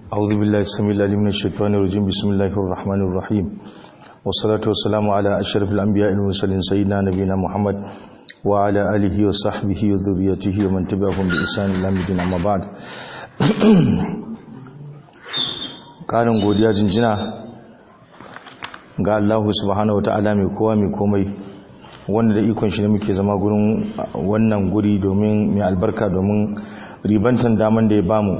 أعوذ بالله السميع العليم من الشيطان الرجيم بسم الله الرحمن الرحيم والصلاة والسلام على أشرف الأنبياء والمرسلين سيدنا نبينا محمد وعلى آله وصحبه وذريته ومن تبعهم بإحسان إلى مدين أما بعد ƙarin godiya jinjina ga Allah subhanahu wata'ala mai kowa mai komai wanda da ikon shi ne muke zama gurin wannan guri domin mai albarka domin ribantan daman da ya bamu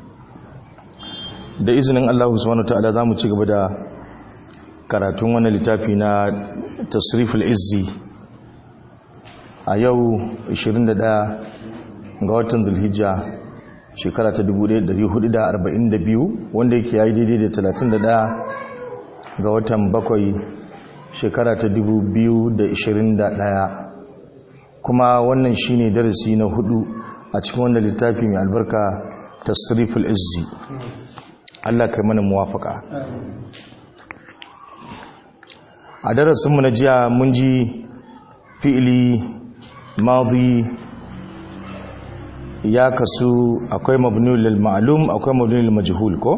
da izinin Allah subhanahu wata'ala za mu ci gaba da karatun wannan littafi na tasriful izzi a yau 21 ga watan zulhijja shekara ta 1442 wanda yake yayi daidai da 31 ga watan bakwai shekara ta 2021 kuma wannan shine darasi na hudu a cikin wannan littafi mai albarka tasriful izzi Allah kai mana muwafaka a darasinmu na jiya mun ji fi'ili madi ya kasu akwai mabnul lil ma'lum akwai mabnul lil majhul ko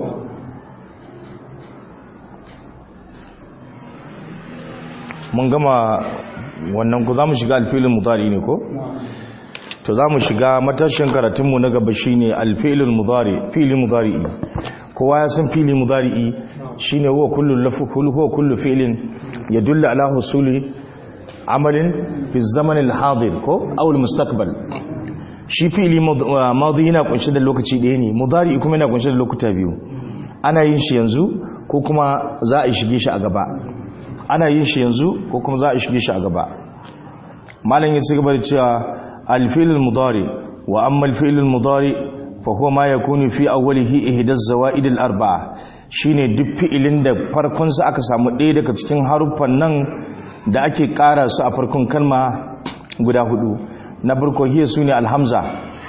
mun gama wannan ku zamu shiga alfilin mudari ne ko to zamu shiga matashin karatunmu na gaba shine alfilul mudari fi'lin mudari kowa ya san fi'li mudari shine huwa kullu lafzul huwa kullu fi'lin yadullu ala husuli amalin fi zaman al-hadir ko aw al-mustaqbal shi fi'li madi yana kunshe da lokaci ɗaya ne mudari kuma yana kunshe da lokuta biyu ana yin shi yanzu ko kuma za a shige shi a gaba ana yin shi yanzu ko kuma za a shige shi a gaba malam ya ci gaba da cewa al-fi'l al-mudari wa amma al-fi'l al-mudari fa huwa ma yakunu fi awwalihi ihda az-zawaid al-arba'a shine duk fi'ilin da farkon sa aka samu ɗaya daga cikin haruffan nan da ake ƙara su a farkon kalma guda hudu na farko hiya sune alhamza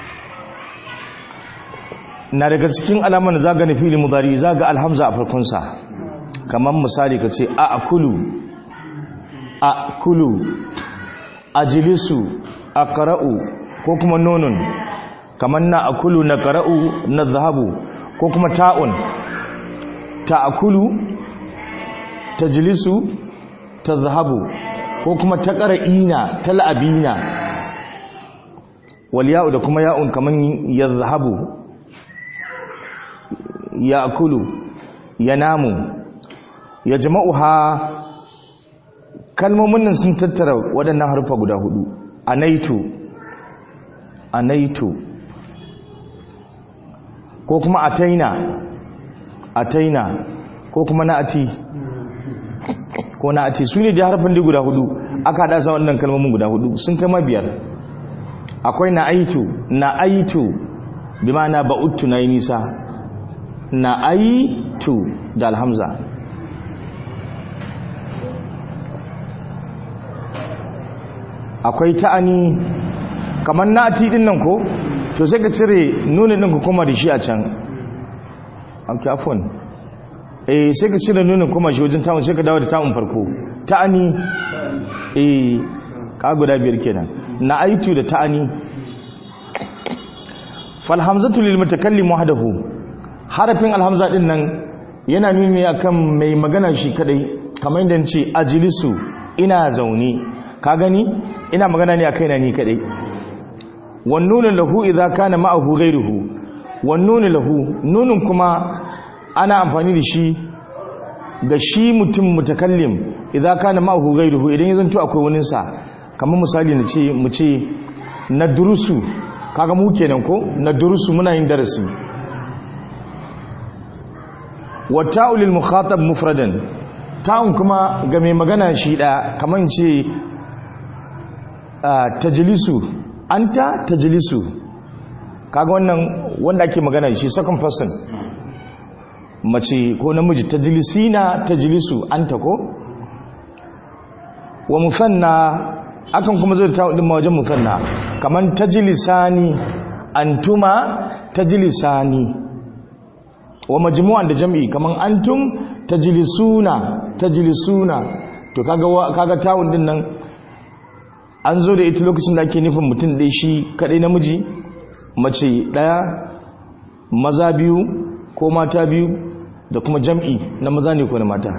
na daga cikin alaman da zaga na fili mudari zaga alhamza a farkon sa kamar misali kace a akulu a kulu ajlisu aqra'u ko kuma nunun kamar na akulu na qara'u na zahabu ko kuma ta'un ta'akulu tajlisu tadhhabu ko kuma ta qara'ina tal'abina wal ya'u da kuma ya'un kaman yadhhabu ya'kulu yanamu yajma'uha kalmomin nan sun tattara waɗannan harfa guda hudu anaitu anaitu ko kuma ataina ataina ko kuma na'ati ko na'ati su ne da harfin da guda hudu aka hada sa wannan kalmomin guda hudu sun kai ma biyar akwai na'aitu na'aitu bi ma'ana ba'uttu nayi nisa na'aitu da alhamza akwai ta'ani kamar na'ati din nan ko to sai ka cire nunin din ku koma da shi a can amki afon eh sai ka cire nunin kuma shi wajen ta'un sai ka dawo da ta'un farko ta'ani eh ka guda biyar kenan na aitu da ta'ani fal hamzatu lil mutakallim wahdahu harafin alhamza din nan yana nuni akan mai magana shi kadai kamar yadda ce ajlisu ina zaune ka gani ina magana ne akai na ni kadai wan nunu lahu idza kana ma'ahu ghayruhu wan nunu lahu nunun kuma ana amfani da shi ga shi mutum mutakallim idan kana ma'ahu ghayruhu idan ya zanto akwai wani sa kamar misali na ce mu ce na durusu kaga mu kenan ko na durusu muna yin darasi wa ta'ul mukhatab mufradan ta'un kuma ga mai magana shi da kamar ce tajlisu anta tajlisu kaga wannan wanda ake magana shi second person mace ko namiji tajlisina tajlisu anta ko wa musanna akan kuma zai ta din wajen musanna kaman tajlisani antuma tajlisani wa majmu'an da jam'i kaman antum tajlisuna tajlisuna to kaga kaga tawun din nan an zo da ita lokacin da ake nufin mutum ɗaya shi kaɗai namiji mace ɗaya maza biyu ko mata biyu da kuma jam'i na maza ne ko na mata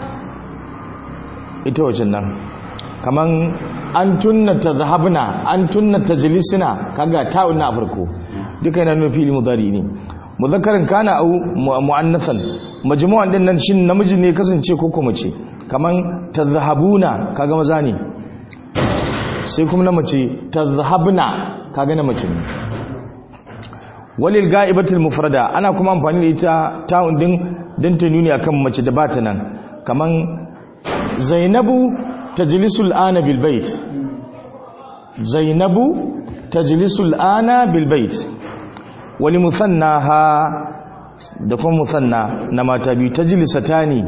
ita wacce nan kaman an tunna ta zahabna an tunna ta jilisina kaga ta'un na farko duka yana nuna fili mudari ne muzakkarin kana au mu'annasan majmu'an din nan shin namiji ne kasance ko kuma ce kaman tazhabuna kaga maza ne sai kuma na mace tazhabna kaga na mace ne walil ga'ibatul mufrada ana kuma amfani da ita ta'un din dan ta nuni akan mace da bata nan kaman zainabu tajlisul ana bil bait zainabu tajlisul ana bil bait wali musannaha da kuma musanna na mata biyu tajlisatani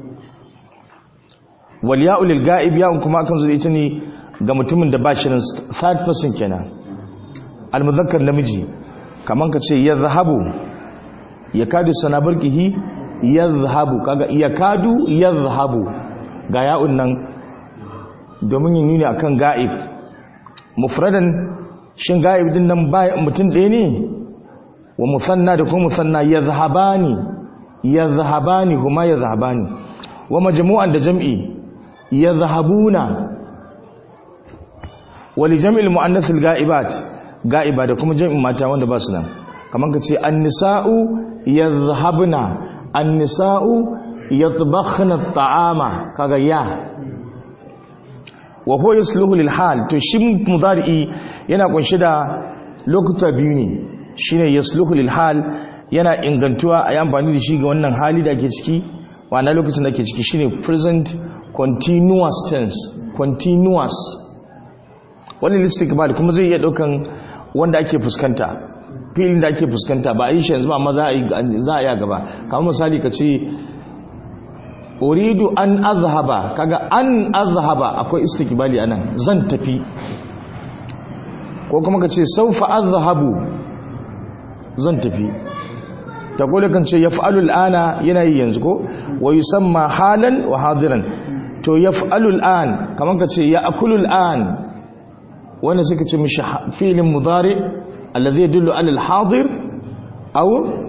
wal ya'u lil ga'ib ya'un kuma akan zo da ita ne ga mutumin da ba shi nan third person kenan al muzakkar namiji kaman ka ce yadhhabu yakadu sanabarkihi yadhhabu kaga yakadu yadhhabu ga ya'un nan domin yin nuni akan ga'ib mufradan shin ga'ib din nan ba mutum ɗaya ne wa musanna da kuma musanna yadhhabani yadhhabani huma yadhhabani wa majmu'an da jam'i yadhhabuna wa li jam'il muannath al ga'ibat ga'iba da kuma jam'in mata wanda ba su nan kaman ka ce an-nisa'u yadhhabna an-nisa'u yatbakhna at-ta'ama kaga ya wa huwa yasluhu lil hal to shi mudari'i yana kunshi da lokuta biyu ne shine yasluhu lil hal yana ingantuwa a yi amfani da shi ga wannan hali da ake ciki wana lokacin da ake ciki shine present continuous tense continuous wani listikbal kuma zai iya daukan wanda ake fuskanta filin da ake fuskanta ba a yi shi yanzu ba amma za a yi a gaba kamar misali ka ce uridu an azhaba kaga an azhaba akwai istikbali anan zan tafi ko kuma ka ce saufa azhabu zan tafi ta kula kan ce yaf'alu al'ana yana yi yanzu ko wa yusamma halan wa hadiran to yaf'alu al'an kaman ka ce ya'kulu al'an wannan suka ce mishi fi'lin mudari alladhi yadullu ala al-hadir aw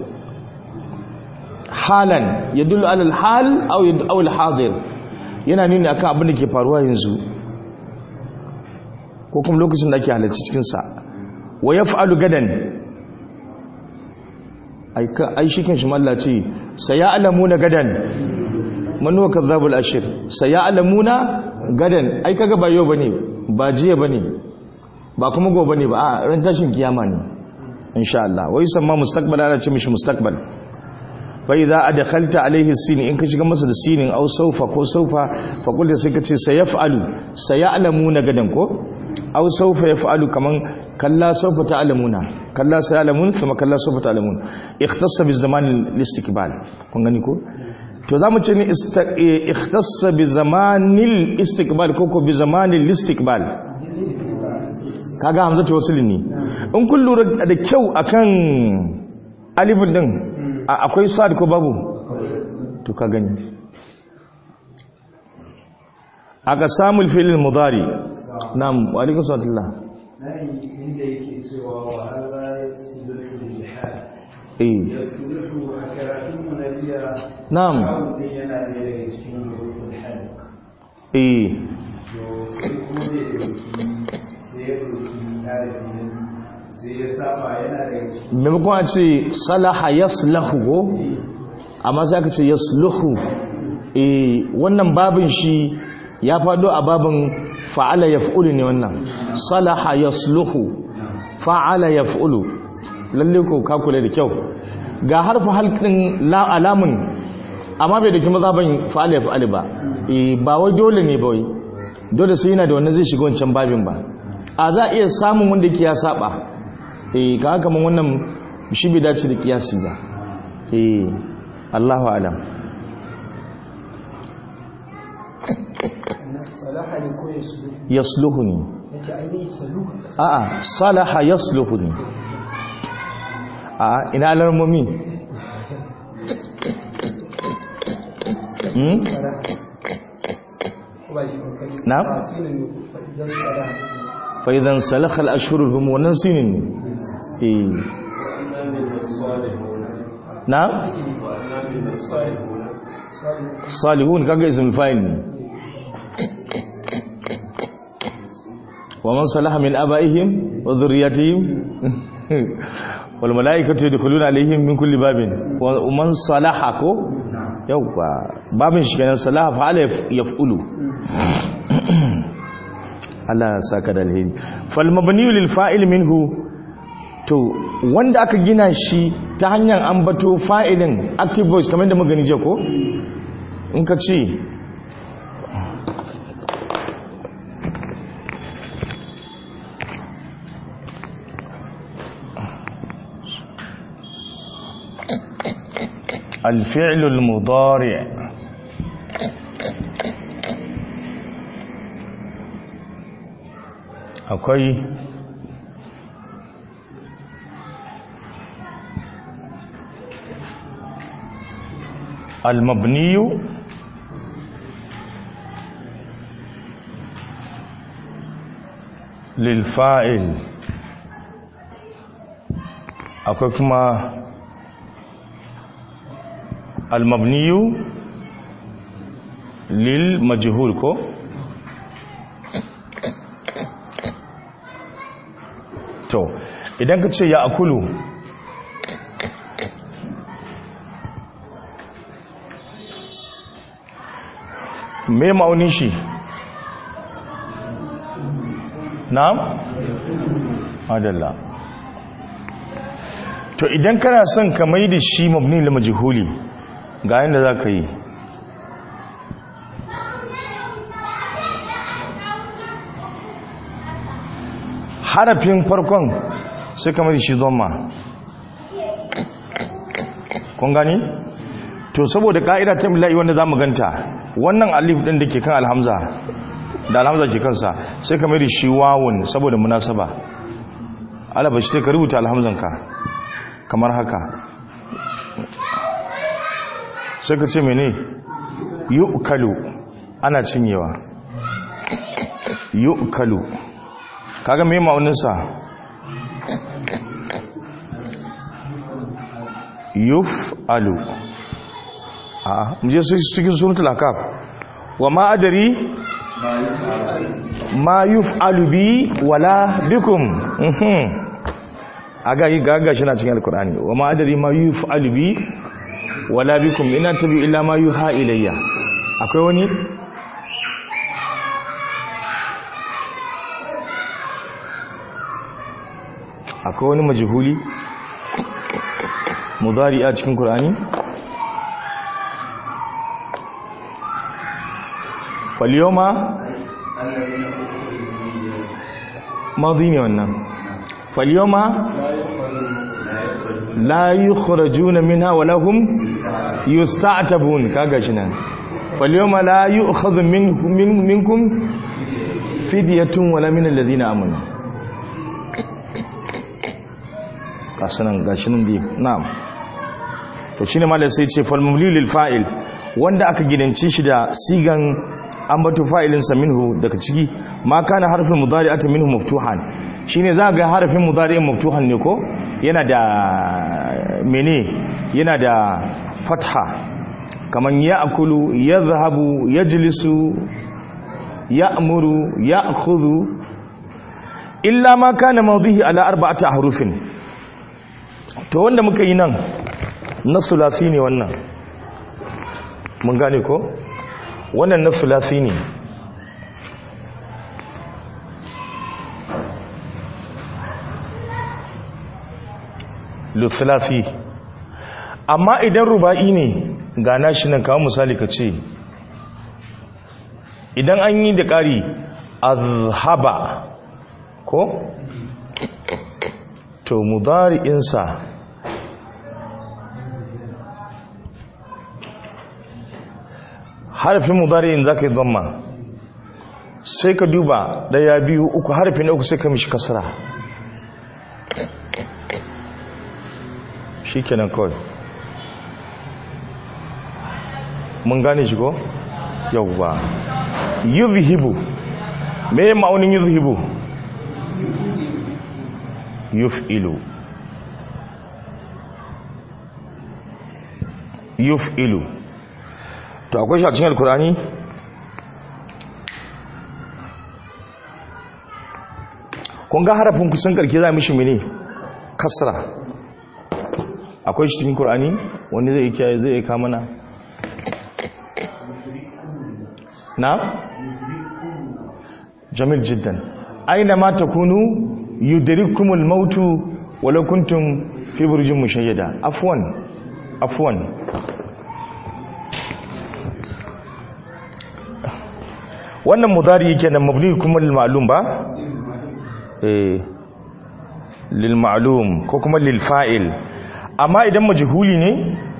halan yadullu ala al-hal aw aw al-hadir yana nuni akan abin da ke faruwa yanzu ko kuma lokacin da ake halarci cikin sa wa yaf'alu gadan ai shi kan shi malla ce saya alamuna gadan manuwa kazzabul ashir saya alamuna gadan ai kaga ba yau bane ba jiya bane ba kuma gobe bane ba a ran tashin kiyama ne insha Allah wai samma mustaqbal ana ce mishi mustaqbal fa idza adkhalta alayhi sin in ka shiga masa da sinin au saufa ko saufa fa kullu sai ka ce sayaf'alu sayalamuna gadan ko au saufa yaf'alu kaman kalla sawfa ta'lamuna kalla sayalamun thumma kalla sawfa ta'lamun ikhtassa bi zaman al-istiqbal kun gani ko to zamu ce ni ikhtassa bi zamanil istiqbal ko ko bi zamanil istiqbal kaga hamza ta wasul ne in kun lura da kyau akan alifin din akwai sad ko babu to ka gani aka samu fi'il mudari na'am wa alaikum salam inda yake cewa wa Allah ya sulhu bil hal eh ya sulhu a karatun mu na jiya na'am kawun yana ne daga cikin rukun hal eh to sai kuma da ya dauki sai ya dauki harafin sai ya saba yana daga cikin maimakon a ce salaha yaslahu go amma sai aka ce yasluhu eh wannan babin shi ya fado a babin fa'ala yaf'ulu ne wannan salaha yasluhu fa'ala yaf'ulu lalle ko ka kula da kyau ga harfa halkin la alamun amma bai dake mazaban fa'ala yaf'alu ba eh ba wai dole ne ba wai dole sai yana da wannan zai shiga wancan babin ba a za a iya samun wanda yake ya saba eh ka haka mun wannan shi bai dace da kiyasi ba eh Allahu alam salaha ne ko ya sulhu yasluhuni yace ainihin sulhu a'a salaha yasluhuni a ina alarmomi hmm ba shi kokari na sinin zan tsara fa idan salakha al-ashhurul hum wannan sinin ne eh na salihun kaga ismul fa'il ne wa man salaha min abaihim wa dhurriyyatihim wal malaikatu yadkhuluna alaihim min kulli babin wa man salaha ko yawwa babin shi kenan salaha fa ala yaf'ulu Allah ya saka da alheri fal mabni lil fa'il minhu to wanda aka gina shi ta hanyar ambato fa'ilin active voice kamar da magani je ko in ka ce الفعل المضارع akwai المبني للفاعل akwai kuma المبني للمجهول ko to idan ka ce ya akulu me ma'aunin shi na'am adalla to idan kana son ka mai da shi mabni lil majhuli ga yanda za ka yi harafin farkon sai ka mai da shi zoma kun gani to saboda ka'ida ta mila'i wanda za mu ganta wannan alif ɗin da ke kan alhamza da alhamza ke kansa sai ka mai da shi wawun saboda munasaba alaba shi ka rubuta alhamzanka kamar haka sai ka ce mene yu'kalu ana cinyewa yu'kalu kaga me ma'auninsa yuf'alu a muje su cikin suratul akaf wa ma adari ma yuf'alu bi wala bikum aga yi gaga shi na cikin alkur'ani wa ma adari ma yuf'alu bi wala bikum ina tabi illa ma yuha ilayya akwai wani akwai wani majhuli mudari a cikin qur'ani falyoma madhi ne wannan falyoma la yukhrajuna minha wa lahum yusta'tabun kaga shi nan falyoma la yu'khadhu minkum minkum fidyatun wala min alladhina amanu kasanan gashi nan dai na'am to shine malai sai ce fal mumli lil fa'il wanda aka gidanci shi da sigan ambato fa'ilin sa minhu daga ciki ma kana harfin mudari'atin minhu maftuhan shine za ga harfin mudari'in maftuhan ne ko yana da mene yana da fatha kaman ya'kulu yadhhabu yajlisu ya'muru ya'khudhu illa ma kana mawdihi ala arba'ati ahrufin to wanda muka yi nan na sulasi ne wannan mun gane ko wannan na sulasi ne lusulafi amma idan ruba'i ne ga nashi nan kawo misali ka ce idan an yi da ƙari azhaba ko to mudari'insa harafin mudari'in za ka yi zama sai ka duba daya biyu uku harafin uku sai ka mishi kasara shi kenan kawai mun gane shi ko? yauwa yuzhibu me ma'aunin yuzhibu yuf'ilu yuf'ilu to akwai shi a cikin alkurani kun ga harafin kusan karke za mishi mene kasra akwai shi cikin kurani wani zai iya zai iya mana na jamil jiddan aina ma takunu yudrikumul mautu walau kuntum fi burjin mushayyada afwan afwan wannan mudari yake nan mabni kuma lil ma'lum ba eh lil ma'lum ko kuma lil fa'il amma idan majhuli ne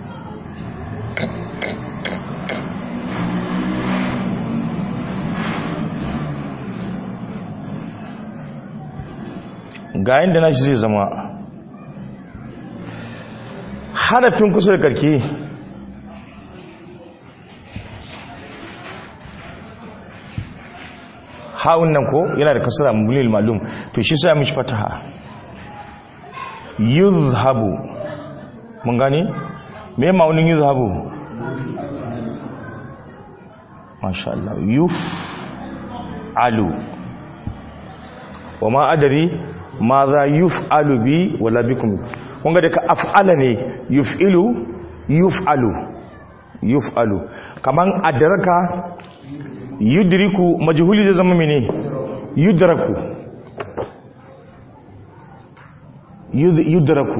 ga yadda na shi zai zama harafin kusa da karke ha'un nan ko yana da kasara mulil malum to shi sai mishi fataha yuzhabu mun gane me ma'aunin yuzhabu masha Allah yuf alu wa ma adari ma za yuf'alu bi wala bikum kun ga daga af'ala ne yuf'ilu yuf'alu yuf'alu kaman adraka yudriku majhuli zai zama mene yudraku yudraku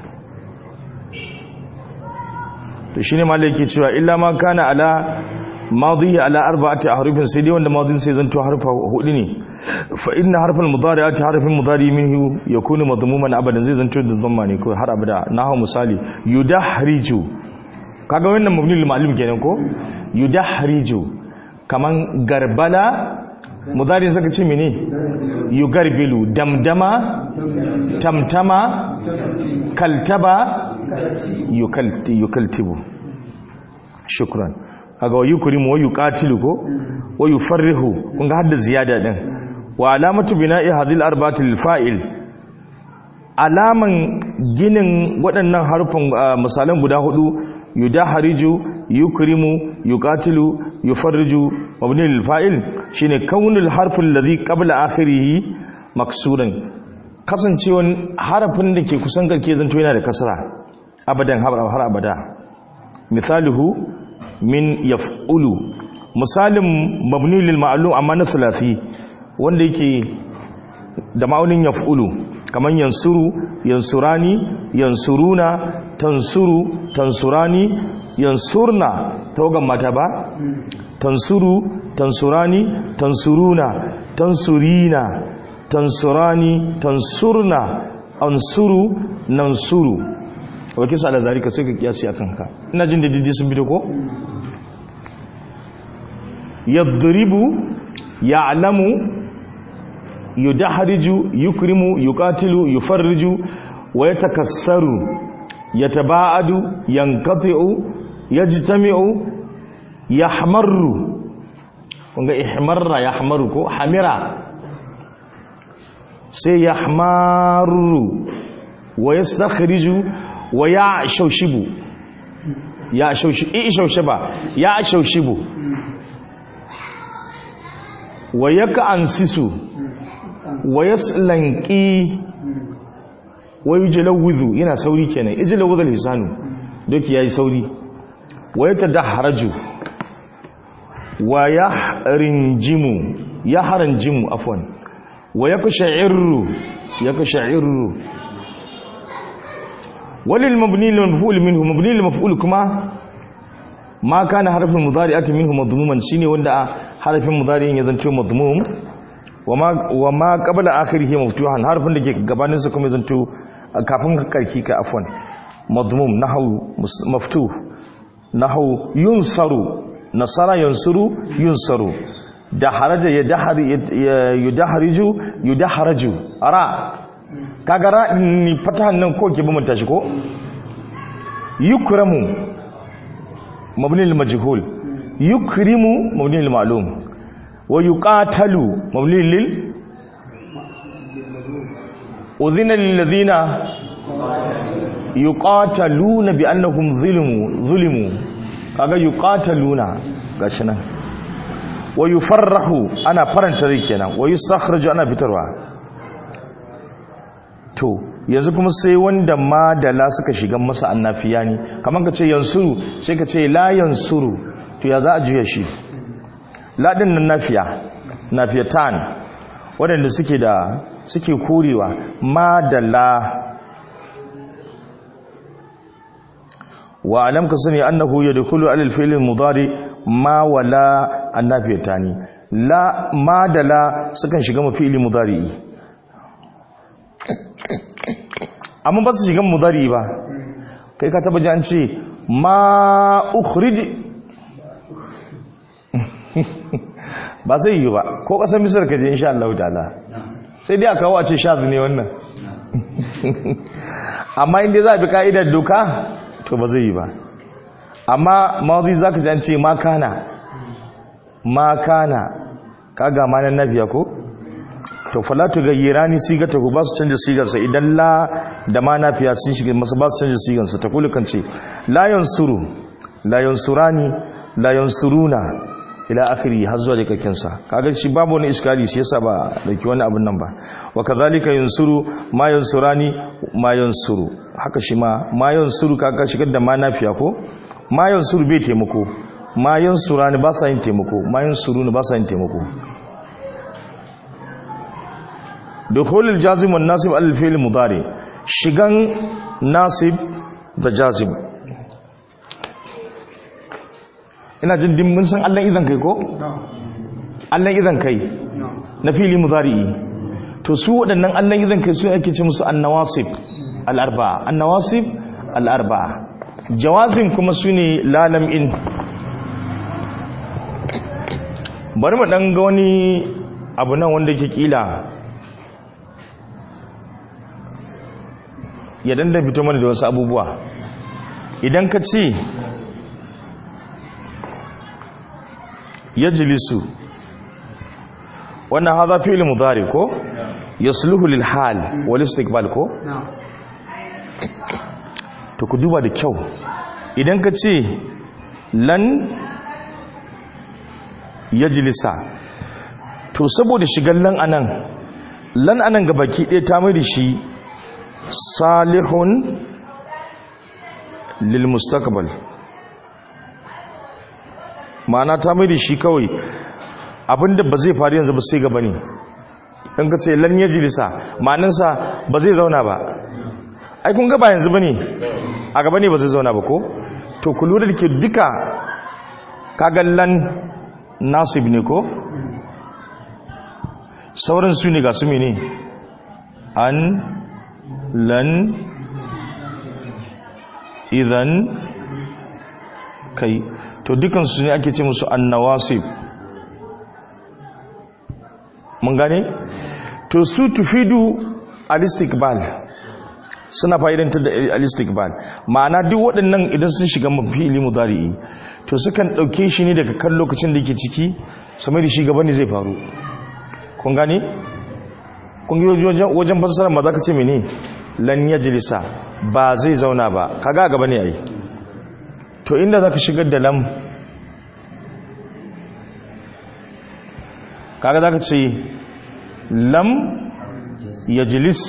to shine malai yake cewa illa ma kana ala madihi ala arba'ati ahrufin sai dai wanda madin sai zanto harfa hudu ne fa inna harfal mudari'ati harfin mudari minhu yakunu madmuman abadan zai zanto da dhamma ne ko har abada nahu misali yudahriju kaga wannan mabni lil ma'lum kenan ko yudahriju kaman garbala mudari saka ce mene yugarbilu damdama tamtama kaltaba yukaltibu shukran kaga wa yukrimu wa yuqatilu ko wa yufarrihu kun ga hadda ziyada din wa alamatu bina'i hadhil arba'ati lil fa'il alaman ginin waɗannan harfin misalan guda hudu yudahariju yukrimu yuqatilu yufarriju mabni lil fa'il shine kaunul harfin ladhi qabla akhirih maksuran kasancewan harafin da ke kusan garke zanto yana da kasra abadan har abada misaluhu min yaf'ulu misalin mabni lil ma'lum amma na sulasi wanda yake da ma'aunin yaf'ulu kaman yansuru yansurani yansuruna tansuru tansurani yansurna tawagan mata ba tansuru tansurani tansuruna tansurina tansurani tansurna ansuru nansuru wake sa da zarika sai ka kiyasi a kanka ina jin da jiji sun bito ko yadribu ya'lamu yudahriju yukrimu yuqatilu yufarriju wa yatakassaru yataba'adu yanqati'u yajtami'u yahmarru kunga ihmarra yahmaru ko hamira sai yahmaru wa yastakhriju wa ya shaushibu ya shaushiba ya shaushibu wa yaka ansisu wa yaslanqi wa yujlawidhu yana sauri kenan ijlawidhu lisanu doki yayi sauri wa yatadahraju wa yahrinjimu yahranjimu afwan wa yaksha'irru yaksha'irru walil mabni lil maf'ul minhu mabni lil maf'ul kuma ma kana harfin mudari'ati minhu madmuman shine wanda harfin mudari'in ya zanto madmum wama wama qabla akhirih maftuhan harfin da ke gabanin sa kuma ya zanto kafin karki ka afwan madmum nahwu maftuh nahwu yunsaru nasara yansuru yunsaru da haraja ya dahari yudahriju yudahraju ara kaga ra'in ni fatahan nan ko ke bumanta shi ko yukramu mabni lil majhul yukrimu mabni lil ma'lum wa yuqatalu mabni lil udhina lil ladina yuqataluna bi annahum zulimu zulimu kaga yuqataluna gashi nan wa yufarrahu ana faranta rai kenan wa yustakhraju ana fitarwa to yanzu kuma sai wanda ma da la suka shiga masa annafiya ne kamar ka ce yansuru sai ka ce la yansuru to ya za a juya shi la din nan nafiya nafiyatan waɗanda suke da suke korewa ma da la wa alam ka sani annahu yadkhulu ala al-fi'l al-mudari ma wala annafiyatani la ma da la sukan shiga mafi'ili mudari amma ba su shiga mudari ba kai ka taba ji an ce ma ukhrij ba zai yi ba ko kasar misar ka je insha Allah ta'ala sai dai a kawo a ce shazi ne wannan amma inda za a bi ka'idar doka to ba zai yi ba amma mawazi za ka jance makana makana kaga manan nabiya ko to falatu gayyara ni sigata ku ba su canja sigarsa idan la da ma nafiya sun shiga masu ba su canja sigarsa ta kulu kan ce la yansuru la yansurani la yansuruna ila akhiri har zuwa dikakken sa kaga shi babu wani iskali shi yasa ba dauki wani abin nan ba wa kadhalika yansuru ma yansurani ma yansuru haka shi ma ma yansuru kaga shigar da ma nafiya ko ma yansuru bai taimako ma yansurani ba sa yin taimako ma yansuruni ba sa yin taimako dukhulul jazim wan nasib al fi'l mudari shigan nasib da jazim ina jin din mun san Allah idan kai ko Allah idan kai na fili mudari'i to su waɗannan Allah idan kai su ake ce musu annawasib al-arba'a annawasib al-arba'a jawazim kuma sune lalam in bari mu dan ga wani abu nan wanda yake kila ya danda fito mana da wasu abubuwa idan ka ce yajlisu wannan hadha fi'l mudari ko yasluhu lil hal wal istiqbal ko to ku duba da kyau idan ka ce lan yajlisa to saboda shigan lan anan lan anan ga baki ɗaya ta mai da shi salihun lil mustaqbal ma'ana ta mai da shi kawai abinda ba zai faru yanzu ba sai gaba ne in ka ce lan yajlisa ma'anansa ba zai zauna ba ai kun gaba yanzu bane a gaba ne ba zai zauna ba ko to ku lura da ke duka kaga lan nasib ne ko sauran su ne ga su mene an lan idan kai to dukansu ne ake ce musu annawasib mun gane to su tufidu alistikbal suna fa'idantar da alistikbal ma'ana duk waɗannan idan sun shiga mafili mudari'i to sukan ɗauke shi ne daga kan lokacin da ke ciki samai da shi gaba ne zai faru kun gane kun yi wajen fasarar ma za ka ce mene lan ya jilisa ba zai zauna ba kaga gaba ne a yi to inda za ka shigar da lam kaga za ka ce lam ya jilis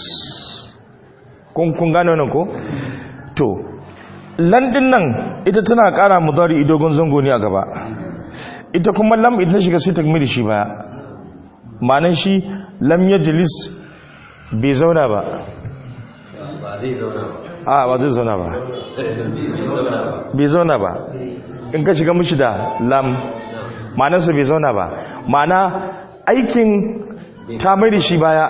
kun gane wannan ko to landin nan ita tana kara mudari dogon zango ne a gaba ita kuma lam ita shiga sai ta gami da shi baya ma'anan shi lam ya jilis bai zauna ba ba zai zauna ba a ba zai zauna ba bai zauna ba in ka shiga mishi da lam ma'anarsa bai zauna ba ma'ana aikin ta mai da shi baya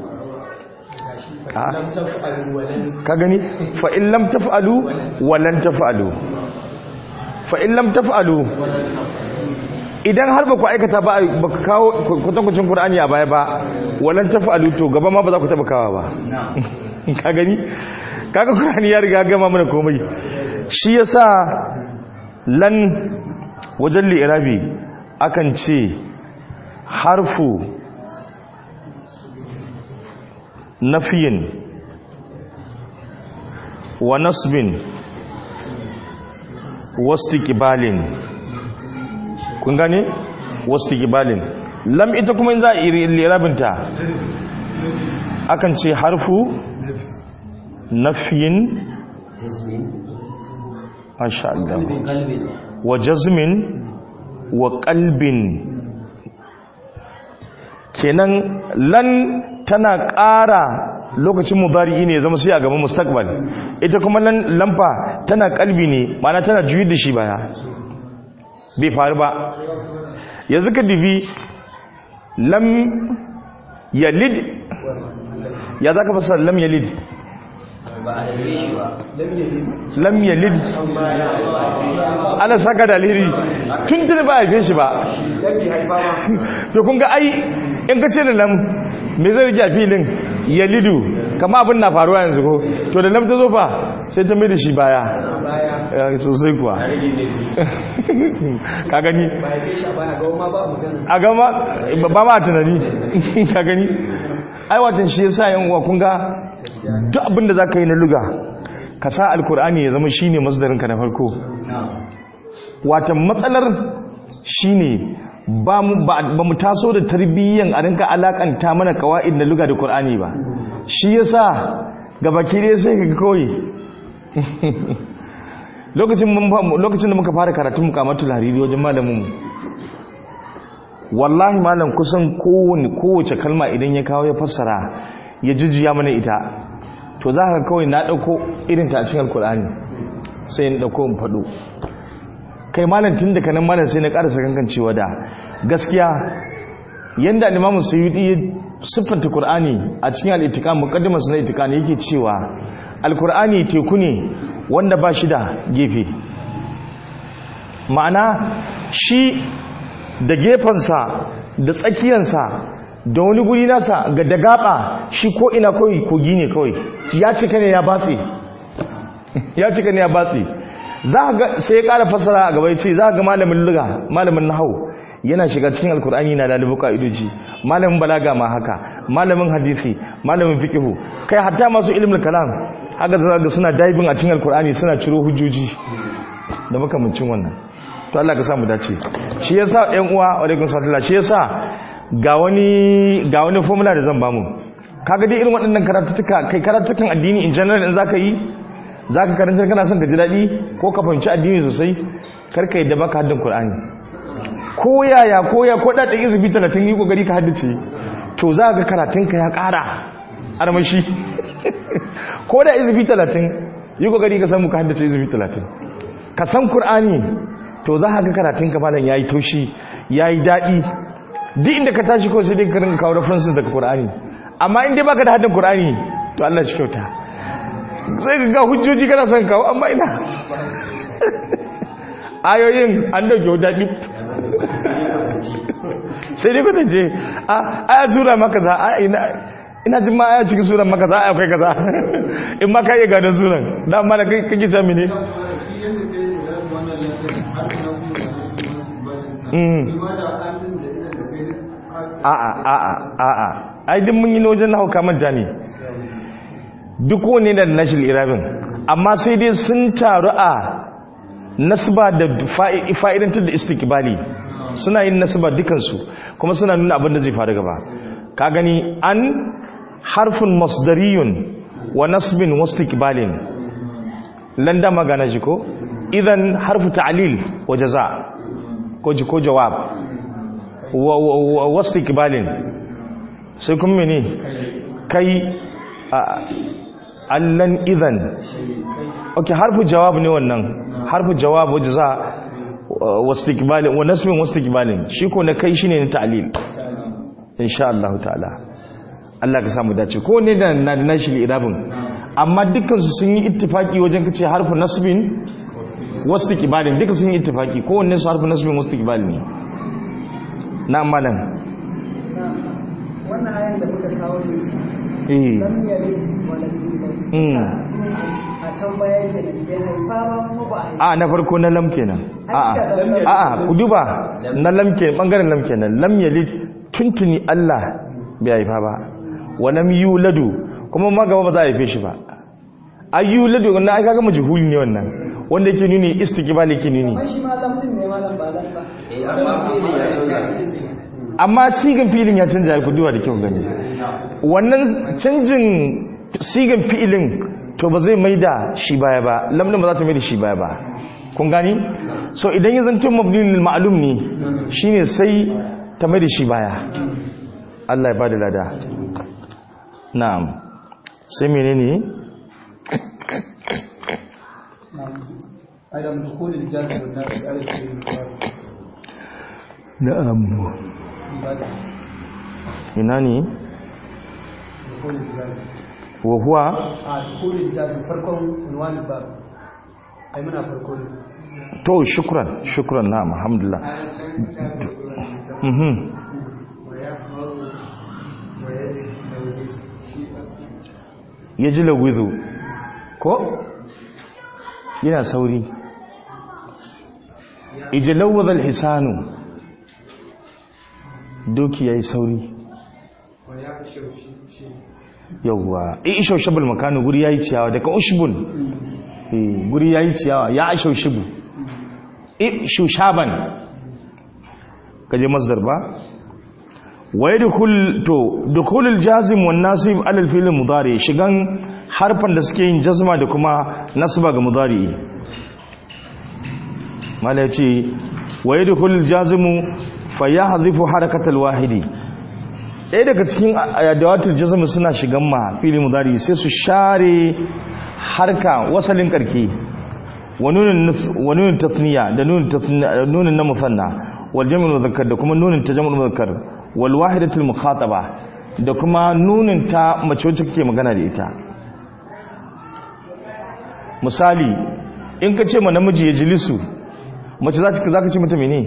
ka gani fa'in lam taf'alu walan taf'alu fa'in lam taf'alu idan har ba ku aikata ba ba ka kawo kwatankwacin ƙur'ani a baya ba walan taf'alu to gaba ma ba za ku taɓa kawa ba ka gani kaga ƙur'ani ya riga gama mana komai shi yasa lan wajen li'irabi akan ce harfu nafiyin wa nasbin wastiqbalin kun gane wastiqbalin lam ita kuma in za a yi lirabinta akan ce harfu nafiyin Jasmine. masha Allah Kalbin. wa jazmin wa qalbin kenan lan tana ƙara lokacin mudari'i ne ya zama sai a gaban mustaqbal ita kuma lan lamfa tana kalbi ne ma'ana tana juyi da shi baya bai faru ba yanzu ka dibi lam yalid ya zaka fasara lam yalid Ba a dalile shi ba. lam yalid ana saka da alheri tun tun ba a haife shi ba to kun ga ai in ka ce da lam me zai rike a filin yalidu kama abin na faruwa yanzu ko to da lam ta zo fa sai ta mai da shi baya Eh, sosai kuwa ka gani a gama ba ma tunani ka gani ai watan shi yasa yan uwa kun ga duk abin da zaka yi na luga ka sa alkur'ani ya zama shine masdarinka na farko watan matsalar shine ba mu ba ba mu taso da tarbiyyan a rinka alakanta mana kawaid na luga da qur'ani ba shi yasa gabaki dai sai ka kawai lokacin mun fa- lokacin da muka fara karatun mukamatul hariri wajen malamin mu wallahi malam kusan kowane kowace kalma idan ya kawo ya fassara ya jujjuya mana ita to za ka kawai na ɗauko irin ta a cikin alkur'ani sai in ɗauko in faɗo kai malam tun daga nan malam sai na ƙarasa kankan cewa da gaskiya yanda limamu sayyidi ya siffanta qur'ani a cikin al-itiqam muqaddimas na itiqam yake cewa alkur'ani teku ne wanda ba shi da gefe ma'ana shi da gefensa da tsakiyansa da wani guri nasa ga da gaba shi ko ina kawai kogi ne kawai ya cika ne ya batse ya cika ne ya batse za ga sai ya kara fasara a gaba ya ce za ga malamin luga malamin nahau yana shiga cikin alkur'ani na lalibu ka'idoji malamin balaga ma haka malamin hadisi malamin fiqhu kai hatta masu ilmul kalam haka za ga suna diving a cikin alkur'ani suna ciro hujjoji da makamancin wannan to Allah ka samu dace shi yasa ɗan uwa alaikum sallallahu shi yasa ga wani ga wani formula da zan bamu kaga dai irin waɗannan karatutuka kai karatutukan addini in general in zaka yi zaka karanta kana son ka ji daɗi ko ka fahimci addini sosai kar ka yadda baka haddin Qur'ani ko yaya ko ya ko da ɗan izubi 30 yi kokari ka haddace to za ka karatun ka ya ƙara armashi ko da izubi 30 yi kokari ka samu ka haddace izubi 30 ka san Qur'ani to za ka ga karatun ka malam yayi taushi yayi daɗi duk inda ka tashi ko sai dai ka rinka kawo references daga Qur'ani amma in dai baka da hadin Qur'ani to Allah shi kyauta sai ka ga hujjoji kana son kawo amma ina ayoyin an dauke daɗi sai dai kwatance a aya sura maka za a ina ina jin ma aya cikin suran maka za a akwai kaza in ma ka iya gadon suran da amma da kake sami ne a'a a'a a'a ai din mun yi na wajen nahu kamanta ne duk wani da nashil irabin amma sai dai sun taru a nasba da fa'idantar da istikbali suna yin nasba dukansu kuma suna nuna abin da zai faru gaba ka gani an harfin masdariyun wa nasbin wastikbalin landa magana ji ko idan harfu ta'lil wa jaza ko ji ko jawab wa wastikbalin sai kuma mene kai allan idan ok harfu jawab ne wannan harfu jawab wa jaza wastikbalin wa nasbin wastikbalin shi ko na kai shine na ta'lil insha Allah ta'ala Allah ka samu dace ko ne da na da nashi irabin amma dukkan su sun yi ittifaki wajen kace harfu nasbin wastikbalin duka sun yi ittifaki ko wanne su harfu nasbin wastikbalin ne na malam wannan ayan da muka kawo ne su eh lam yalid wa lam yulad a can bayan da bai haifa ba kuma ba a haifa a na farko na lam kenan a'a a'a ku duba na lam kenan bangaren lam kenan lam yalid tuntuni Allah bai haifa ba wa lam yuladu kuma ma gaba ba za a haife shi ba ayyuladu wannan ai kaga majhuli ne wannan wanda yake nuni istiqbal yake nuni amma shi ma lamdin ne malam ba lam ba eh amma fi'ilin ya canza amma sigan filin ya canja ku duwa da kyau gani wannan canjin sigan fi'ilin to ba zai maida shi baya ba lamdin ba za ta maida shi baya ba kun gani so idan ya zanto mabni lil ma'lum ne shine sai ta maida shi baya Allah ya bada lada na'am sai menene أيضا من دخول الجازم والنافي على الفعل المضارع na'am عبادة ina ne دخول الجازم wa huwa آه دخول الجازم فرقم عنوان الباب أي منها فرقون to shukran shukran na'am alhamdulillah mhm yaji lagwizo ko yana sauri ijlawwadha hisanu doki yayi sauri yawwa isho shabul makanu guri yayi ciyawa daga ushbun eh guri yayi ciyawa ya aisho shibu shushaban kaje masdar ba wa yadkhul to dukhulul jazim wan nasib ala al-fi'l mudari shigan harfan da suke yin jazma da kuma nasba ga mudari mala yace wa yadkhulul jazimu fayahdhifu harakatal wahidi ɗaya daga cikin adawatul jazm suna shigan ma fi'l mudari sai su share harka wasalin karki wa nunin tasniya da nunin na musanna wal jami'ul muzakkar da kuma nunin ta jami'ul muzakkar wal wahidatul mukhataba da kuma nunin ta mace wacce kake magana da ita misali in ka ce ma namiji ya jilisu mace za ka zaka ce mata mene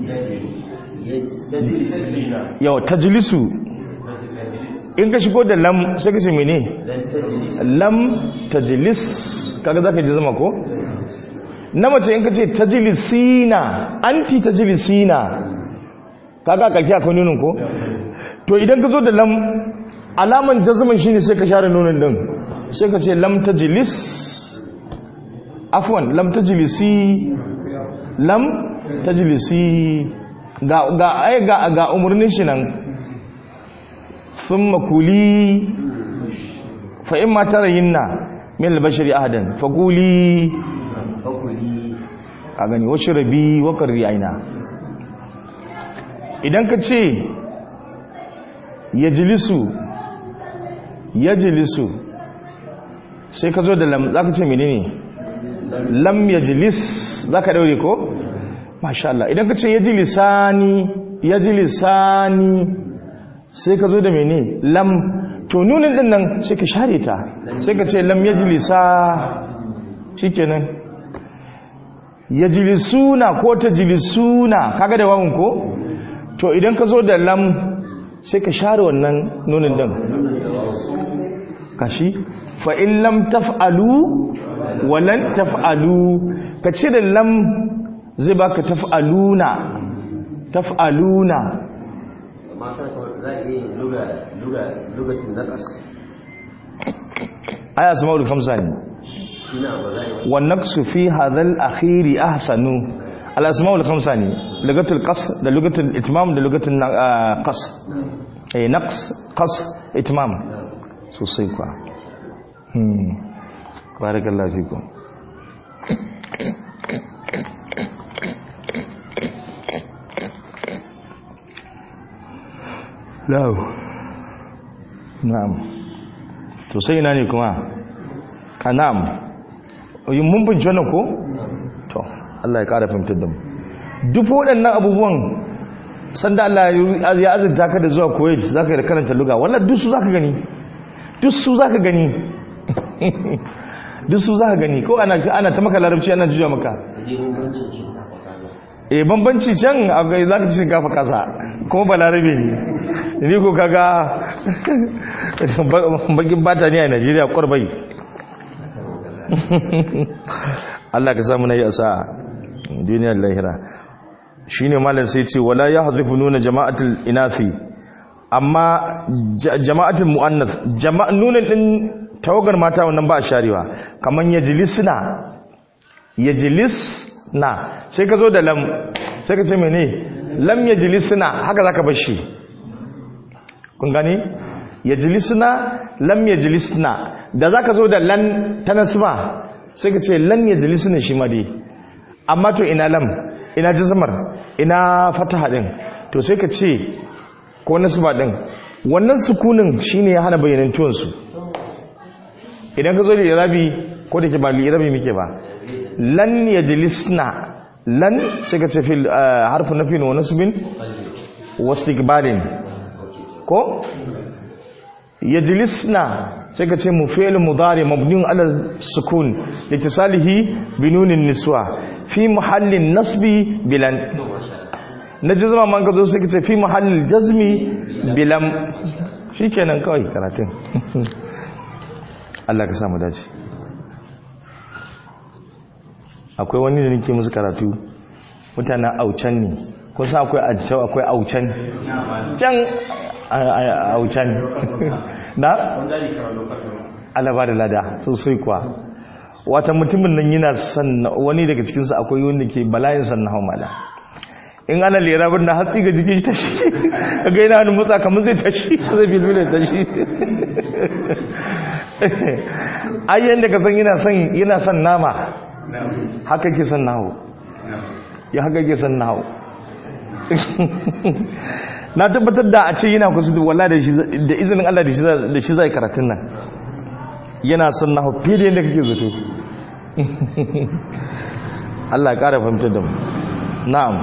yau tajlisu in ka shigo da lam sai ka ce mene lam tajlis kaga zaka ji zama ko na mace in ka ce tajlisina anti tajlisina kaga kake akwai nunin ko to idan ka zo da lam alaman jazman shine sai ka share nunin din sai ka ce lam tajlis afwan lam tajlisi lam tajlisi ga ga ai ga ga umurnin shi nan thumma kuli fa imma tarayinna min al-bashari ahadan faquli a gani wacce rabi wakar aina idan ka ce ya jilisu ya jilisu sai ka zo da lam za ka ce mene ne lam ya jilis za ka daure ko? masha Allah idan ka ce ya jilisani ya jilisani sai ka zo da mene lam to nunin din nan sai ka share ta sai ka ce lam ya jilisa shi kenan ya jilisuna ko ta jilisuna kaga da wawun ko to idan ka zo da lam sai ka share wannan nunin din kashi fa in lam taf'alu walan taf'alu ka ce da lam zai baka taf'aluna taf'aluna amma kan za a iya luga luga lugatin naqas aya sama'ul khamsa ne shi na ba za a yi والنقص في هذا الأخير أحسن الأسماء الخمسة ني لغة القص ده لغة الإتمام ده لغة القص أي نقص قص إتمام سوسي كوا هم بارك الله فيكم لا نعم to sai ina ne kuma a na'am yin mun binci wannan ko? to Allah ya ƙara fahimtar da mu duk waɗannan abubuwan sanda Allah ya azurta ka da zuwa koyi za ka yi da karanta luga wallah duk su za ka gani duk su za ka gani duk su za ka gani ko ana ana ta maka larabci ana juya maka da bambancin shinkafa kaza e bambanci can akwai za ka ci shinkafa kasa kuma ba larabe ne ni ko kaga bakin bata ne a najeriya kwarbai Allah ka samu na yi asa duniyar lahira shi ne malar sai ce wala ya hazifu nuna jama'atul inafi amma jama'atul mu'annas nuna ɗin tawagar mata wannan ba a sharewa kaman yajlisna yajlisna sai ka zo da lam sai ka ce mene lam yajlisna haka zaka bar shi kun gani yajlisna lam yajlisna da zaka zo da lan ta nasba sai ka ce lan yajlisna shi ma dai amma to ina lam ina jazmar ina fataha din to sai ka ce ko nasba din wannan sukunin shine ya hana bayyanantuwan su idan ka zo da irabi ko da ke ba irabi muke ba lan yajlisna lan sai ka ce fil harfu nafin wa nasbin wa istiqbalin ko yajlisna sai ka ce mu fi'l mudari mabniun ala sukun litisalihi bi nunin niswa fi muhallin nasbi bilan na jazma man ka zo sai ka ce fi muhallin jazmi bilam shikenan kawai karatun Allah ka samu dace akwai wani da nake musu karatu mutanen aucan ne kun sa akwai ajau akwai aucan can aucan na alaba da lada sosai kuwa wata mutumin nan yana son wani daga cikinsu akwai wanda ke bala'in sannan hau mala in ana lera bin na hatsi ga jikin shi tashi ga yana hannun mutsa kamar zai tashi zai bilbilin tashi ayyan da ka san yana son nama haka ke son nahu ya haka ke son nahu na tabbatar da a ce yana kusa da wala da izinin Allah da shi zai karatun nan yana son nahu fiye da yadda kake zato Allah ya ƙara fahimtar da mu na'am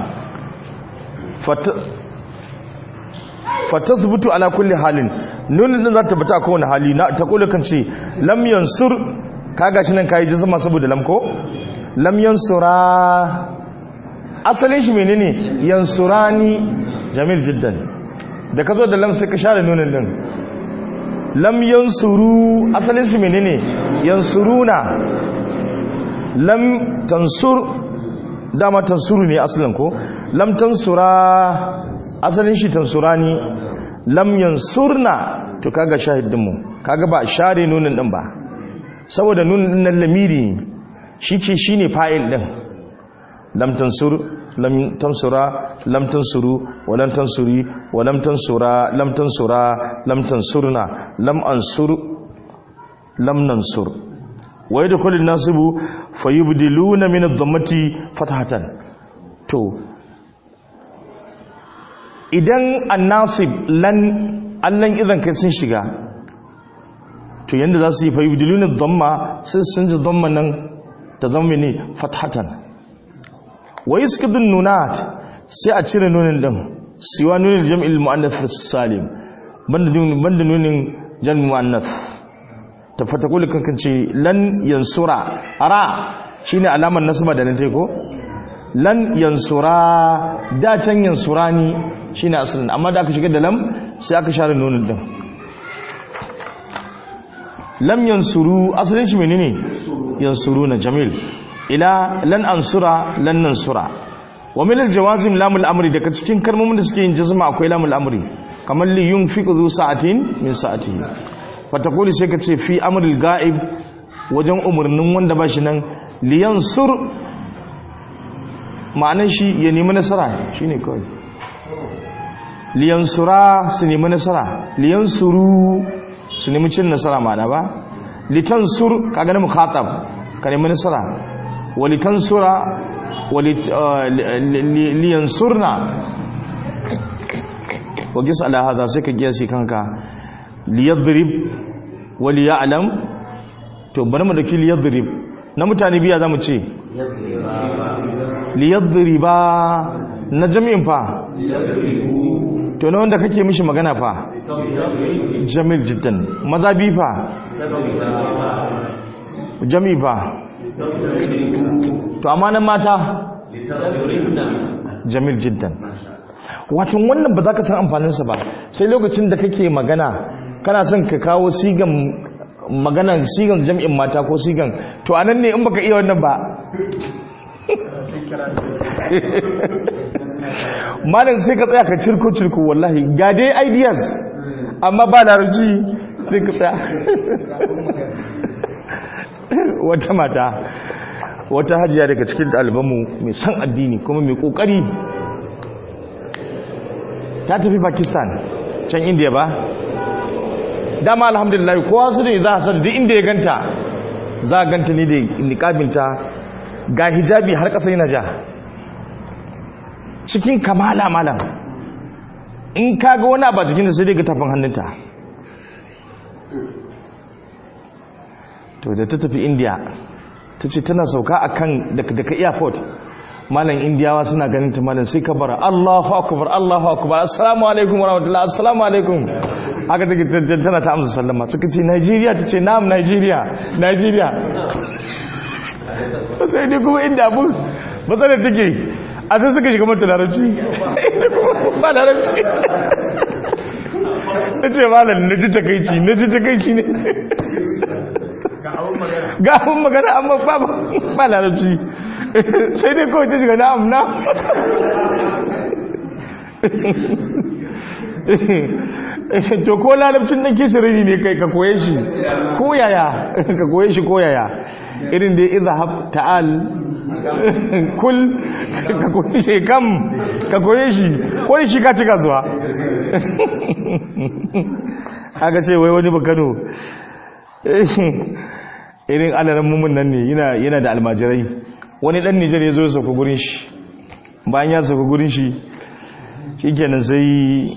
fata zubutu ala kulli halin nunin din za ta bata kowane hali na ta kula kan ce lam yansur kaga shi nan kai ji sama saboda lam ko lam yansura asalin shi menene yansurani jamil jiddan da ka zo da lam sai ka share nunin din lam yansuru asalin shi menene yansuruna lam tansur dama tansuru ne asalin ko lam tansura asalin shi tansurani lam yansurna to kaga shahidin mu kaga ba share nunin din ba saboda nunin din nan lamiri shike shine fa'il din lam tansur lam tansura lam tansuru wa lam tansuri wa lam tansura lam tansura lam tansurna lam ansur lam nansur wa yadkhulu an-nasibu fayubdiluna min ad-dhammati fathatan to idan an-nasib lan allan idan kai sun shiga to yanda za su yi fayubdiluna ad-dhamma sai sun ji dhamma nan ta zama ne fathatan wa yasqidu an-nunat sai a cire nunin din siwa nunin jam'il muannath salim banda nunin banda nunin jam'il muannath ta fatakuli kankan ce lan yansura ra shine alamar nasaba da nan tai ko lan yansura da can yansurani shine asalin amma da aka shiga da lam sai aka share nunin din lam yansuru asalin shi menene yansuruna jamil ila lan ansura lan nansura wa min aljawazim lamul amri daga cikin kalmomin da suke yin jazma akwai lamul amri kamar li yunfiqu zu sa'atin min sa'atihi fatakuli sai ka ce fi amril ga'ib wajen umarnin wanda ba shi nan liyansur ma'anar shi ya nemi nasara shine kawai liyansura su nemi nasara liyansuru su nemi cin nasara ma'ana ba litansur ka gani mukhatab ka nemi nasara wa litansura wa liyansurna wa gisa ala hada sai ka giyasi kanka liyadrib wa liyalam to bari mu daki liyadrib na mutane biya zamu ce liyadriba na jami'in fa to na wanda kake mishi magana fa jamil jiddan maza bi fa jami fa to amma nan mata jamil jiddan wato wannan ba za ka san amfaninsa ba sai lokacin da kake magana kana son ka kawo sigan magana sigan jami'in mata ko sigan to anan ne in baka iya wannan ba malam sai ka tsaya ka cirko cirko wallahi ga dai ideas amma ba larabci sai ka tsaya wata mata wata hajiya daga cikin ɗalibanmu mai san addini kuma mai ƙoƙari ta tafi pakistan can indiya ba dama alhamdulillah kowa su ne za a san duk inda ya ganta za a ganta ne da niƙabinta ga hijabi har ƙasa yana ja cikin kamala malam in ka ga wani abu a cikin da sai dai ga tafin hannunta to da ta tafi india ta ce tana sauka a kan daga airport malam indiyawa suna ganin ta malam sai ka bara allahu akubar allahu akubar assalamu alaikum wa rahmatullahi assalamu alaikum haka take tana ta amsa sallama suka ce nigeria ta ce na'am nigeria nigeria sai dai kuma inda abu matsalar take a sai suka shiga mata larabci ba larabci ta ce malam na ji takaici na ji takaici ne ga abin magana amma ba ba larabci sai dai kawai ta shiga na'am na to ko larabcin nan kisiriri ne kai ka koye shi ko yaya ka koye shi ko yaya irin da izhab ta'al kul ka koye shi kam ka koye shi ko shi ka cika zuwa aka ce wai wani bakano irin alaran mummun nan ne yana da almajirai wani dan nijar ya zo ya sauka gurin shi bayan ya sauka gurin shi shi kenan sai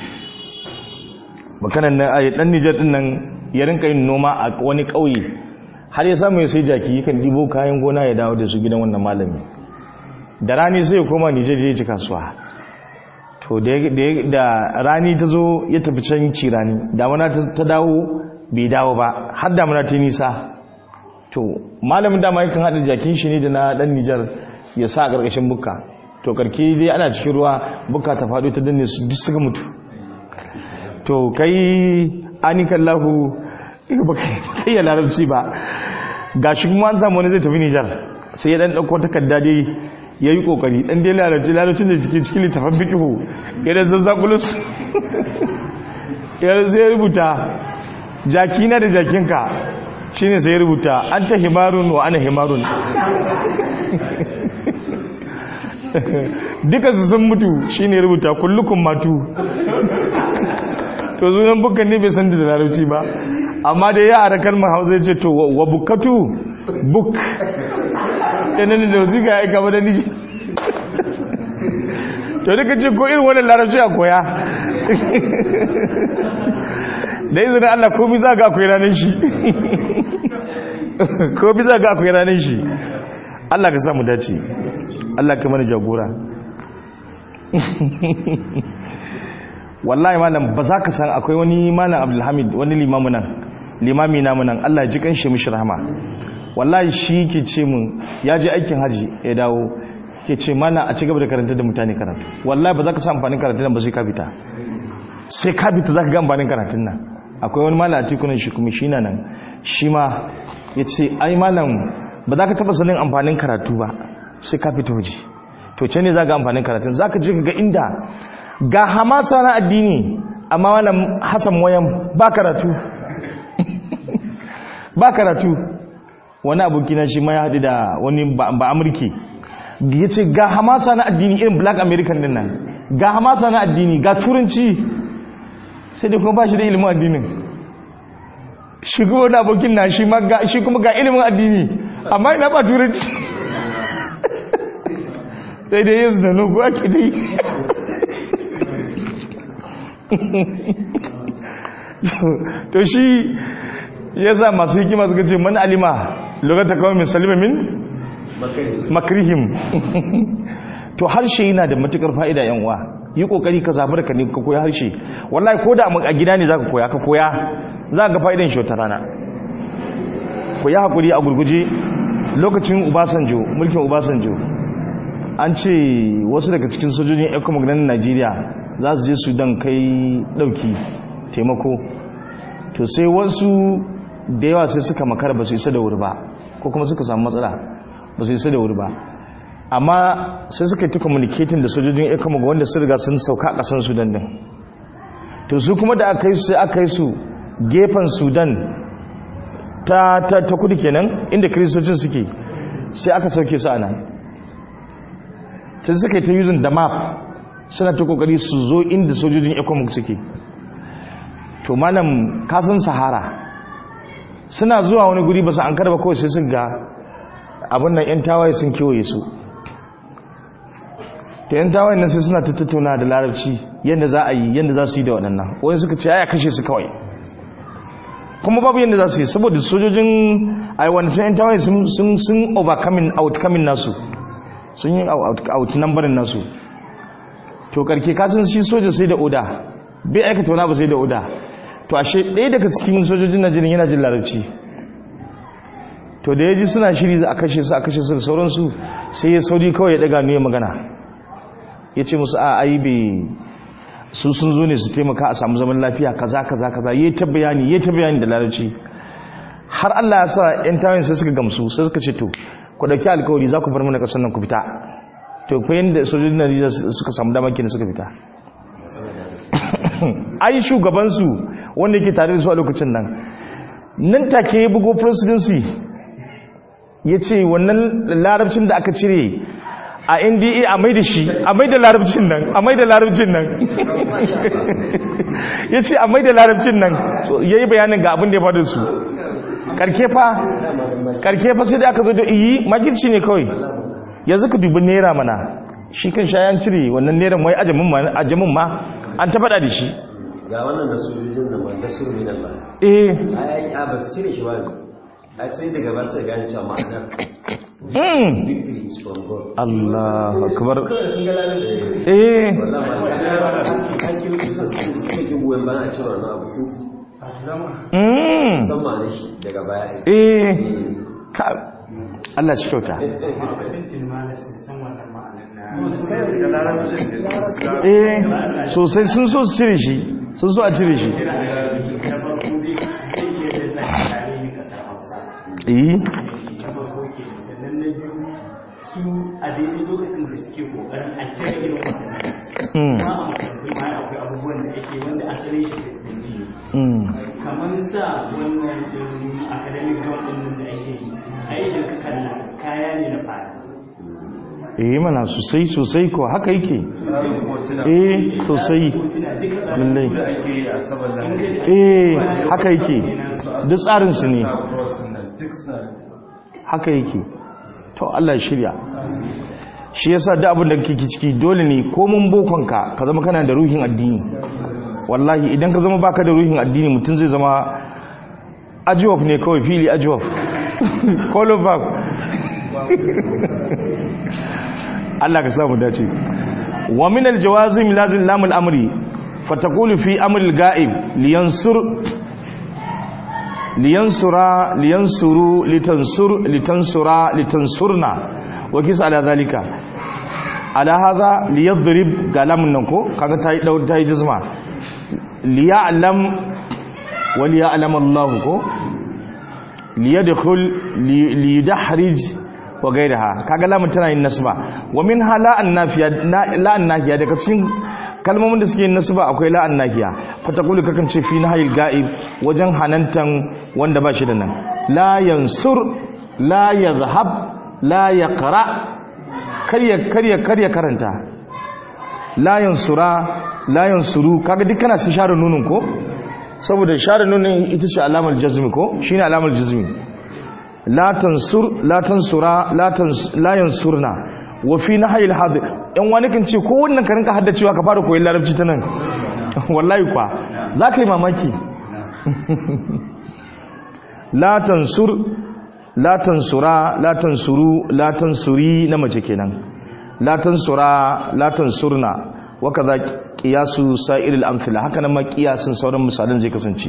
bakanan nan a dan nijar din nan ya rinka yin noma a wani ƙauye har ya samu ya sai jaki yakan dibo kayan gona ya dawo da su gidan wannan malami da rani sai ya koma nijar ya ci kasuwa to da rani ta zo ya tafi can ci rani damana ta dawo bai dawo ba har damana ta nisa to malamin dama yakan haɗa jakin shi ne da na ɗan nijar ya sa a ƙarƙashin bukka to karki dai ana cikin ruwa bukka ta faɗo ta danne su duk suka mutu to kai anikan lahu ba kai ya larabci ba ga shi kuma an samu wani zai tafi nijar sai ya ɗan ɗauko takarda dai ya yi ƙoƙari ɗan dai larabci larabcin da cikin cikin littafin bikihu ya da zazzakulus ya zai rubuta jakina da jakinka shi ne sai rubuta an ta himarun wa ana himarun dukansu sun mutu shi ne rubuta kullukun matu to zunan bukan ne bai san da larabci ba amma da ya a kalmar hausa ya ce to wa bukatu buk yanar da wasu ga aika ba da niji to duka ce ko irin wannan larabci a koya da izinin Allah komi za ga akwai ranar shi komi za ga akwai ranar shi Allah ka samu dace Allah ka mana jagora wallahi malam ba za ka san akwai wani malam abdulhamid wani limamu nan limami namu nan Allah ya ji kanshi mishi rahama wallahi shi ke ce mun ya je aikin haji ya dawo ke ce mana a ci gaba da karanta da mutane karatu wallahi ba za ka san amfanin karatun nan ba sai ka fita sai ka fita za ka ga amfanin karatun nan akwai wani malam a tikunan shi kuma shi na nan shi ma ya ce ai malam ba za ka taɓa sanin amfanin karatu ba sai ka fita waje to ce ne za ga amfanin karatun za ka ji ga inda ga hamasa na addini amma malam hasan wayan ba karatu ba karatu wani abokina shi ma ya haɗu da wani ba amurki ya ce ga hamasa na addini irin black american din nan ga hamasa na addini ga turanci sai dai kuma ba shi da ilimin addinin shi kuma wani abokin na shi kuma ga ilimin addini amma ina ba turanci sai dai yanzu da nugu ake dai to shi ya sa masu hikima suka ce man alima lokata kawai min salima min makrihim to harshe yana da matukar fa'ida yan uwa yi kokari ka zabar ka ne ka koya harshe wallahi ko da a gida ne zaka koya ka koya za ga fa'idan shi wata rana ku yi hakuri a gurguje lokacin Ubasanjo mulkin Ubasanjo an ce wasu daga cikin sojojin economic na Najeriya za su je Sudan kai dauki taimako to sai wasu da yawa sai suka makara ba su isa da wuri ba ko kuma suka samu matsala ba su isa da wuri ba amma sai suka yi ta communicating da sojojin economic wanda su riga sun sauka a kasan Sudan din to su kuma da aka yi su aka yi su gefen sudan ta, ta, ta kudu kenan inda kiristocin suke sai aka sauke su a nan ta suka yi ta yuzin da map suna ta kokari su zo inda sojojin economic suke to malam kasan sahara suna zuwa wani guri ba su an karba kawai sai sun ga abin nan 'yan tawaye sun kewaye su to 'yan tawaye nan sai suna ta tattauna da larabci yadda za a yi yadda za su yi da waɗannan wani suka ce ya kashe su kawai kuma babu yadda za su yi saboda sojojin aiwancan 'yan tawaye sun overcoming outcoming nasu sun yi outnumberin nasu to karke kasan shi soja sai da oda bai aikata wani ba sai da oda to ashe ɗaya daga cikin sojojin najeriya yana jin larabci to da ya ji suna shiri za a kashe su a kashe su da sauransu sai ya sauri kawai ya ɗaga nuya magana ya ce musu a ai bai su sun zo ne su taimaka a samu zaman lafiya kaza kaza kaza ya ta bayani ya ta bayani da larabci har Allah ya sa yan tawayin sai suka gamsu sai suka ce to ku dauki alkawari za ku bar mana kasar nan ku fita to ko yanda sojojin Najeriya suka samu dama kenan suka fita ai shugaban su wanda yake tare da su a lokacin nan nan take ya bugo presidency ya ce wannan larabcin da aka cire a nda a mai da shi a mai da larabcin nan a mai da larabcin nan ya ce a mai da larabcin nan ya yi bayanin ga abin da ya faɗi su karke fa karke fa sai da aka zo da iyi makirci ne kawai yanzu ka dubi naira mana shi kan shayan cire wannan naira mai ajamin ma an ta faɗa da shi ga wannan da sojojin da man da su min Allah eh ai a ba su cire shi wazi ai sai daga ba su gane cewa ma'anar mm. victory is from God Allah akbar eh wallahi ma an kiro su sun suka ki goyen bayan a cewa wannan abu sun mm. san ma'anar shi daga baya eh ka Allah shi kyauta eh sosai sun so su cire shi sun so a cire shi eh su a daidai lokacin da suke kokarin a cire irin waɗannan mm. ma a makarantu ma akwai abubuwan da ake wanda asalin shi kristanci ne mm. kamar sa wannan ɗin academic ground ɗin nan da ake yi a idan ka kalla kaya ne na fara eh mana sosai sosai ko haka yake eh sosai lallai eh haka yake duk tsarin su ne haka yake to Allah ya shirya shi yasa duk abin da kake ciki dole ne ko mun bokonka ka zama kana da ruhin addini wallahi idan ka zama baka da ruhin addini mutum zai zama ajiwaf ne kawai fili ajiwaf kolobab Allah ka samu dace wa min aljawazim lazim lamul amri fataqulu fi amri alga'ib liyansur liyansura liyansuru litansur litansura litansurna wa kis ala zalika ala hadha liyadrib galamun nan ko kaga tayi daur tayi jizma liya'lam wa liya'lam Allah ko liyadkhul liyidahrij wa gairaha kaga lamun tana yin nasba wa min hala annafiya la annahiya daga cikin kalmomin da suke yin nasba akwai la annahiya fatakulu kakan ce fi nahil ga'ib wajen hanantan wanda ba shi da nan la yansur la yadhhab la yaqra karya karya karya karanta la yansura la yansuru kaga duk kana su share nunun ko saboda share nunun ita ce alamar jazmi ko shine alamar jazmi la tansur la tansura la tans la yansurna wa fi nahyi al yan wani kan ce ko wannan ka rinka haddacewa ka fara koyon larabci ta nan wallahi kwa zaka yi mamaki la tansur la tansura la tansuru la tansuri na mace kenan la tansura la tansurna wa kaza qiyasu sa'iril amthila haka nan ma qiyasin sauran misalan zai kasance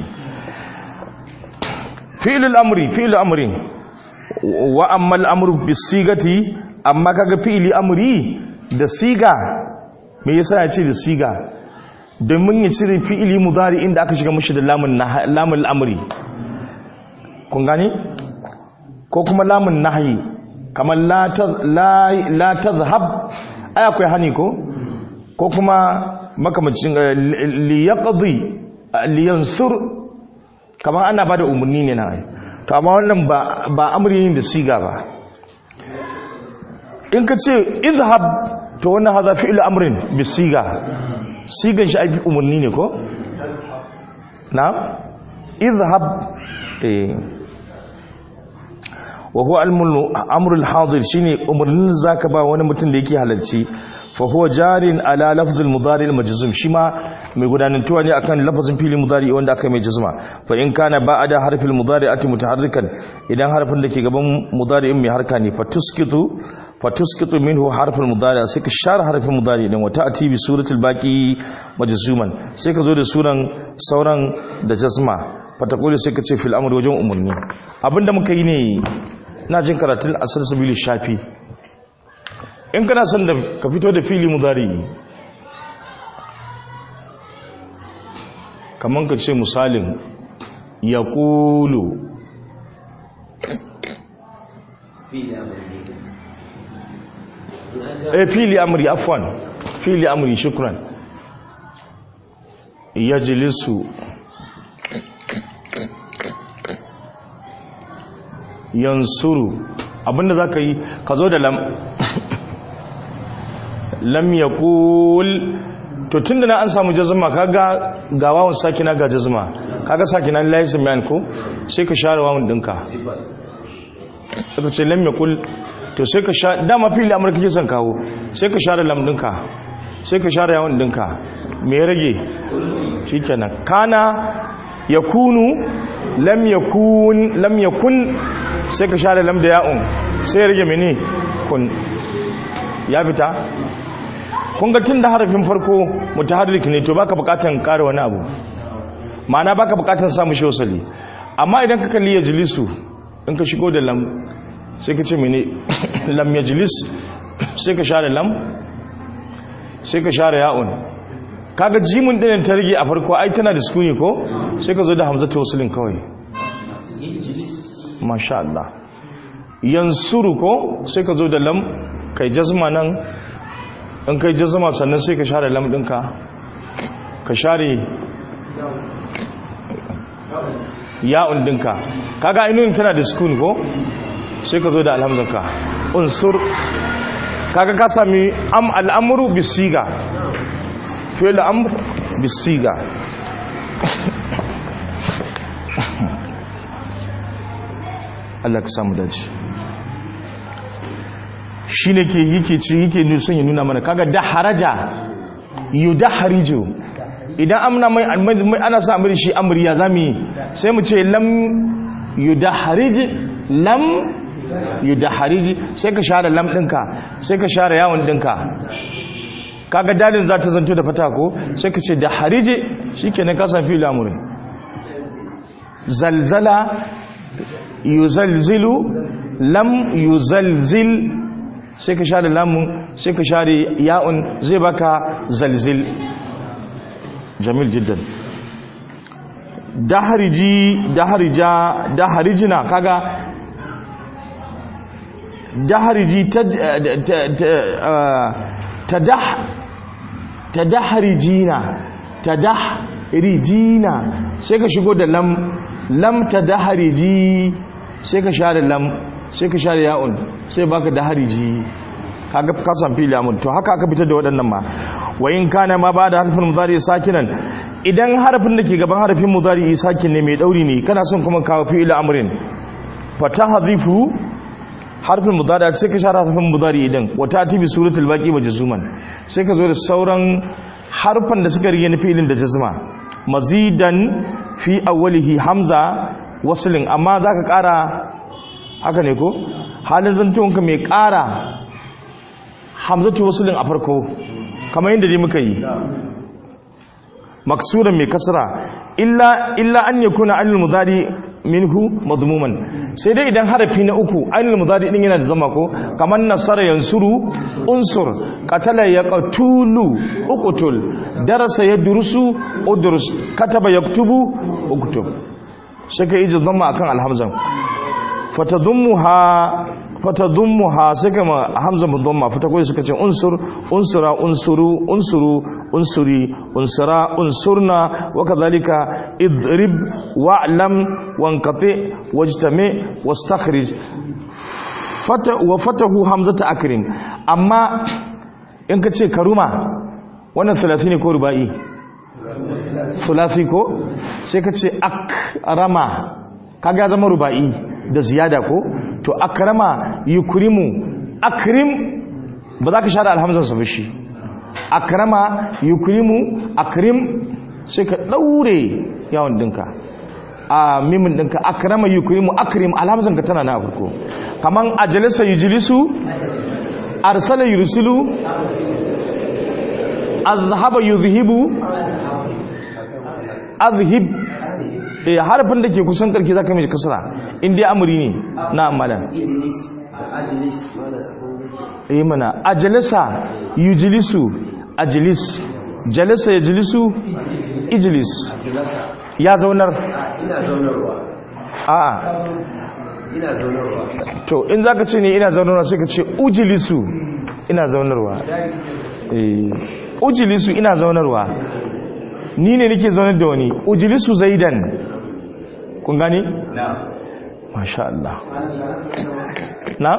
fi'lul amri fi'lul amri wa ammal amru bisigati amma kaga fi'li amri da siga me yasa ya ce da siga domin ya cire fi'li mudari inda aka shiga mushi da lamun lamun amri kun gani ko kuma lamun nahyi kamar la la la tazhab ai akwai hani ko ko kuma makamacin li yaqdi li yansur kamar ana bada umarni ne na ai to amma wannan ba ba amri ne da siga ba in ka ce izhab to wannan haza fi'il amrin bi siga sigan shi ai umarni ne ko na izhab eh wa huwa amrul hadir shine umarnin zaka ba wani mutum da yake halarci fa huwa jarin ala lafzul mudari al majzum shi ma mai gudanantuwa ne akan lafazin fili mudari wanda aka mai jazma fa in kana ba'da harfil mudari ati mutaharrikan idan harfin da ke gaban mudari mai harka ne fa tuskitu fa tuskitu minhu harful mudari sai ka share harfin mudari din wata ati bi suratul baqi majzuman sai ka zo da suran sauran da jazma fatakuli sai ka ce fil amr wajen umarni abinda muka yi ne na jin karatun asar sabili shafi in kana son da ka fito da fili mudari kamar ka ce misalin ya kulu eh fili amri afwan fili amri shukran yajlisu yansuru abinda za ka yi ka zo da lam lam ya kul to tun da na an samu jazuma kaga ga wawan sakina ga jazuma kaga sakina layi samiyan ko sai ka share wawan dinka ka ce lam ya kul to sai ka sha dama fili amurka ke son kawo sai ka share lam dinka sai ka share yawan dinka me ya rage shi kenan kana ya kunu lam yakun lam yakun sai ka share lam da ya'un sai ya rage mene kun ya fita kun ga tun da harafin farko mutaharrik ne to baka bukatan ƙara wani abu ma'ana baka bukatan samu shi wasali amma idan ka kalli yajlisu in ka shigo da lam sai ka ce mene lam yajlis sai ka share lam sai ka share ya'un kaga jimin ɗinin ta rage a farko ai tana da sukuni ko sai ka zo da hamzatu wasulin kawai masha Allah yansuru ko sai ka zo da lam kai jazma nan in kai jazma sannan sai ka share lam ɗinka ka share ya'un ɗinka kaga ainihin tana da sukuni ko sai ka zo da alhamdulka unsur kaga ka sami am al'amuru bisiga fi'il amr bisiga Allah ka samu dace shine ke yake ci yake ne son ya nuna mana kaga da haraja yudahriju idan amna mai ana sa amri shi amriya zamu sai mu ce lam yudahrij lam yudahrij sai ka share lam dinka sai ka share yawon dinka kaga dalin za ta zanto da fata ko sai ka ce da harije shikenan ka san fil amri zalzala yuzalzilu lam yuzalzil sai ka share lamun sai ka share ya'un zai baka zalzil jamil jiddan dahariji daharija daharijina kaga dahariji ta tadahrijina tadahrijina sai ka shigo da lam lam tadahriji sai ka share lam sai ka share ya'un sai baka dahriji kaga ka san fili amun to haka aka fitar da waɗannan ma wa in kana ma ba da harfin mudari sakinan idan harfin da ke gaban harfin mudari sakin ne mai dauri ne kana son kuma kawo fi'il amrin fatahadhifu harfin mudari sai ka share harfin mudari idan wata tibi suratul baqi majzuman sai ka zo da sauran harfan da suka rige na fi'ilin da jazma mazidan fi awwalihi hamza waslin amma zaka kara haka ne ko halin zantuwanka mai kara hamzatu waslin a farko kamar yadda dai muka yi maksuran mai kasra illa illa an yakuna anil mudari minhu madmuman sai dai idan harafi na uku ainul mudari din yana da zama ko kamar nasara yansuru unsur qatala yaqtulu uqtul darasa yadrusu udrus kataba yaktubu uktub sai kai iji zama akan alhamzan fatadummuha fatadummuha sai kama hamza mudamma fata koyi suka ce unsur unsura unsuru unsuru unsuri unsura unsurna wa kadhalika idrib wa'lam wanqati wajtami wastakhrij fata wa fatahu hamzata akrim amma in ka ce karuma wannan 30 ne ko rubai sulasi ko sai ka ce akrama kaga ya zama rubai da ziyada ko to akrama yukrimu akrim ba za ka share alhamzar sa shi akrama yukrimu akrim sai ka daure yawon dinka a mimin dinka akrama yukrimu akrim alhamzar ka tana na farko kaman ajalisa yujlisu arsala yursilu azhaba yuzhibu azhib eh harfin da ke kusan karki zaka mishi kasara in dai amri ne na amalan Ijilis da ajilis mana eh mana ajlasa yujlisu ajlis jalasa yajlisu ijlis ajilasa ya zaunar a ina zaunarwa a'a ina zaunarwa to in zaka ce ne ina zaunarwa sai ka ce ujlisu ina zaunarwa eh ujlisu ina zaunarwa ni ne nake zaunar da wani ujlisu zaidan kun gani masha Allah na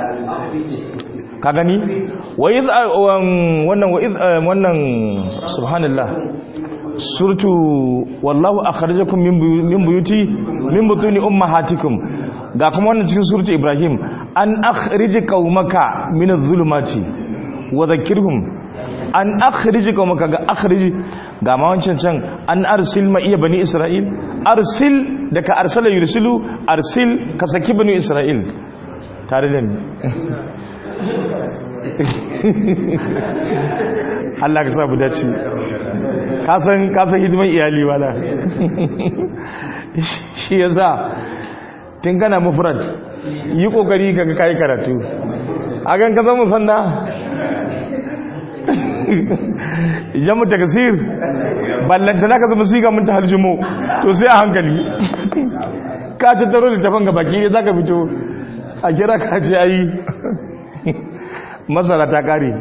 ka gani wa iz wannan wa iz wannan subhanallah suratu wallahu akhrajakum min buyu- min buyuti min butuni ummahatikum ga kuma wannan cikin suratu ibrahim an akhrij qaumaka min adh-dhulumati wa dhakkirhum an akhrij qaumaka ga akhrij ga ma wancan can an arsil ma iya bani isra'il arsil daga arsala yursilu arsil ka saki bani isra'il tare da ni Allah ka sa mu dace kasan kasan hidiman iyali wala shi yasa tun kana mufrad yi kokari kaga kai karatu a gan ka zama fanna jamu takasir ballanta naka zama siga mun ta harjumo to sai a hankali ka tattaro littafin ga baki ne zaka fito a kira ka ce ayi masara ta kare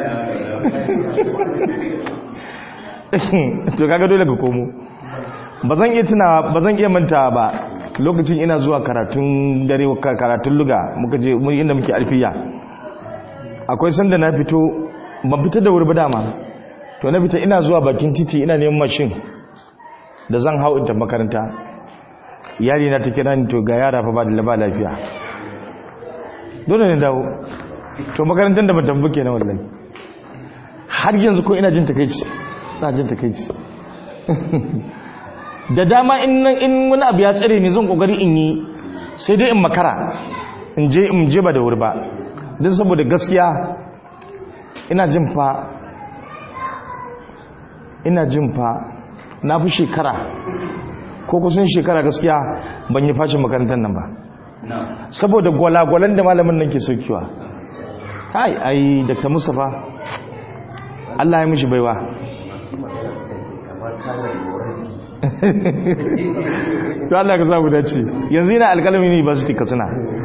to kaga dole ka komo ba zan iya tuna ba zan iya manta ba lokacin ina zuwa karatun dare ka- karatun luga muka je mu inda muke alfiya akwai sanda na fito ban fita da wuri ba dama to na fita ina zuwa bakin titi ina neman mashin da zan hau in tafi makaranta yari na ta kira ni to ga yara fa ba da ba lafiya dole ne dawo to makarantar da ban tafi kenan wallahi har yanzu ko ina jin takeici ina jin takeici da dama in nan- in wani abu ya tsare ni zan kokari in yi sai dai in makara in je in je ba da wuri ba don saboda gaskiya ina jin fa ina jin fa na fi shekara ko kusan shekara gaskiya ban yi fashin makarantar nan ba saboda gwalagwalan da malamin nan ke saukiwa ai ai dr mustapha allah ya mishi baiwa kamar kanar morabi to allah ka samu dace yanzu yana alkalami university katsina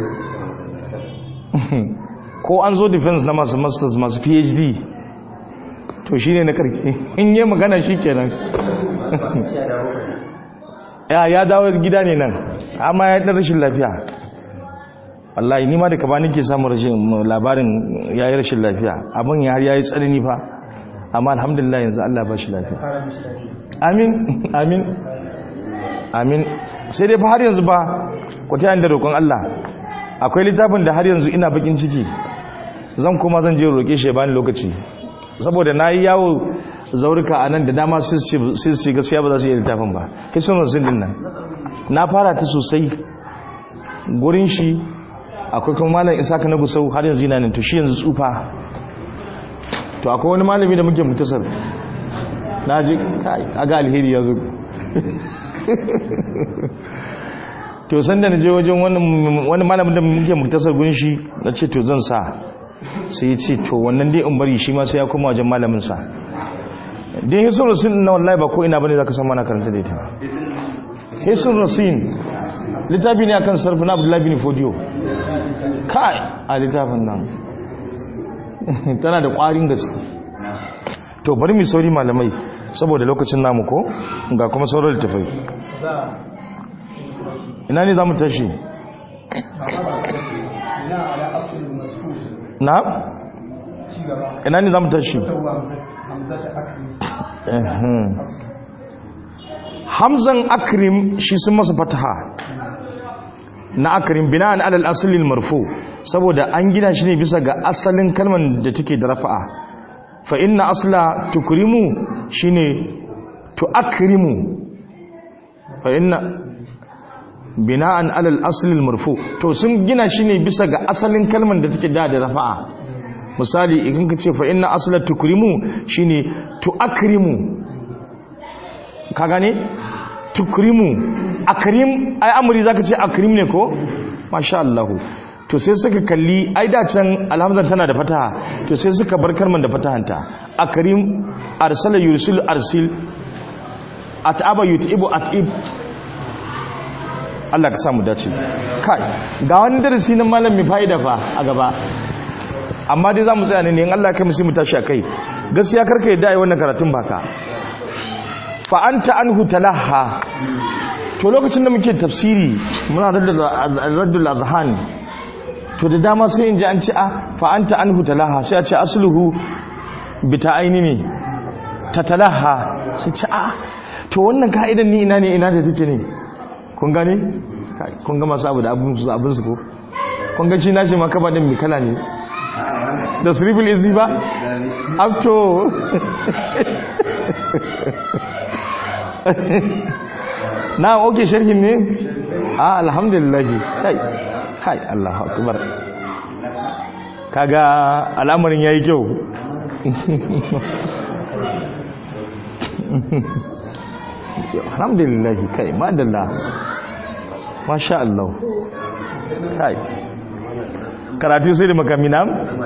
ko an zo defense na masu masters masu phd to shine na karki in yi magana shi kenan sai da muka ya ya dawo gida ne nan amma ya ɗan rashin lafiya wallahi ni ma da kaba nake samun rashin labarin ya yi rashin lafiya abin ya har ya yi tsanani fa amma alhamdulillah yanzu Allah ba shi lafiya amin amin amin sai dai fa har yanzu ba ku ta da roƙon Allah akwai littafin da har yanzu ina bakin ciki zan kuma zan je roƙe shi ya bani lokaci saboda na yi yawo zaurika a nan da dama sai su ce gaskiya ba za su yi littafin ba hisun rasul din nan na fara ta sosai gurin shi akwai kuma malam isaka na gusau har yanzu yana nan to shi yanzu tsufa to akwai wani malami da muke mutasar na ji aga alheri ya zo to san da na je wajen wani malamin da muke mutasar gurin shi na ce to zan sa sai ya ce to wannan dai in bari shi ma sai ya koma wajen malamin sa din hisun rasul na wallahi ba ko ina bane zaka san mana karanta da ita hisun rasul littafi ne akan sarfi na abdullahi bin fodiyo kai a littafin nan tana da ƙwarin gaske to bari mu sauri malamai saboda lokacin namu ko ga kuma sauran littafai za ina ne za mu tashi a ba ina ala asalin mazkur na ci gaba ina ne za mu tashi yawwa hamza ta akri Ehem. hamzan akrim shi sun masa fataha na akrim bina'an alal asalin marfu saboda an gina shi ne bisa ga asalin kalman da take da rafa'a fa inna asla tukrimu shine tuakrimu fa inna bina'an alal asalin marfu to sun gina shi ne bisa ga asalin kalman da take da da rafa'a misali idan ka ce fa inna asla tukrimu shine tuakrimu ka gane tukrimu akrim ai amri zaka ce akrim ne ko masha Allah to sai suka kalli ai da can alhamdulillah tana da fataha to sai suka bar kalman da fatahanta akrim arsala yursil arsil at'aba yut'ibu at'ib Allah ka samu dace kai ga wani darasi na malam mai fa'ida fa a gaba amma dai zamu tsaya ne ne in Allah ya kai mu sai mu tashi akai gaskiya karka yadda ai wannan karatun baka fa anta anhu talaha to lokacin da muke tafsiri muna raddul azhan to da dama sai in ji an ce a fa anta anhu talaha sai a ce asluhu bi ta'aini ne ta talaha sai ce a to wannan ka'idan ni ina ne ina da take ne kun gane Kai, kun ga masu abu da abin su abin su ko kun ga shi na shi makaba din mi kala ne da sirifil izi ba abto na oke sharhin ne a alhamdulillah kai kai Allahu akbar kaga al'amarin yayi kyau alhamdulillah kai madalla masha Allah kai karatu sai da makamina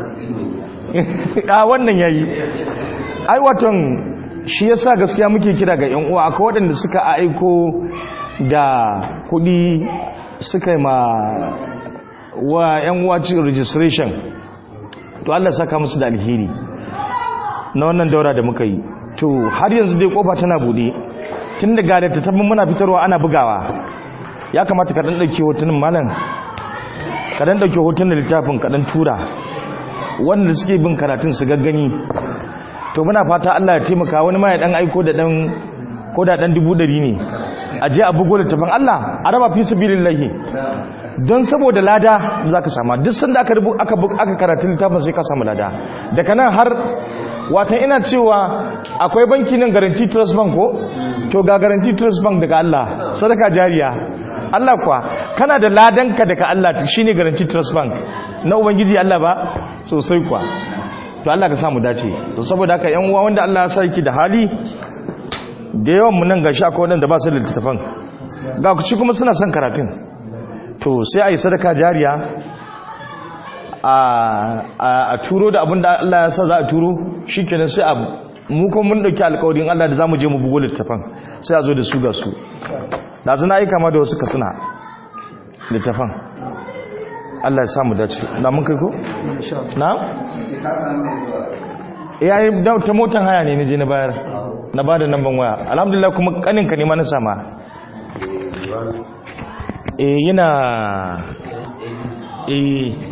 a wannan yayi ai waton shi yasa gaskiya muke kira ga yan uwa akwai waɗanda suka aiko da kuɗi suka yi ma wa yan uwa cikin registration to Allah saka musu da alheri na wannan daura da muka yi to har yanzu dai kofa tana bude tun da gare ta tabbin muna fitarwa ana bugawa ya kamata ka dan dauke hotunan malam ka dan dauke hotunan littafin ka dan tura wanda suke bin karatun su gaggani to muna fata Allah ya taimaka wani ma ya dan aiko da dan ko da dan dubu dari ne a je a bugo littafin Allah a raba fi sabilillahi don saboda lada za ka sama duk sanda aka rubu aka aka karatu littafin sai ka samu lada daga nan har wata ina cewa akwai banki nan guarantee trust bank ko to ga guarantee trust bank daga Allah sadaka jariya Allah kuwa kana da ladanka daga Allah shine guarantee trust bank na ubangiji Allah ba sosai kuwa to Allah ka samu dace to saboda haka yan uwa wanda Allah ya sa yake da hali da yawan mu nan gashi akwai wadanda ba su da littafan ga ku ci kuma suna son karatun to sai a yi sadaka jariya a turo da abin da Allah ya sa za a turo shi kenan sai a mu kuma mun dauki alkawarin Allah da za mu je mu bugo littafan sai a zo da su ga su da zina aika ma da wasu ka suna littafan Allah ya samu dace na mun kai ko? na? ya yi ta motan haya ne na je na bayar na ba da namban waya alhamdulillah kuma kaninka ne ma na sama eh yana eh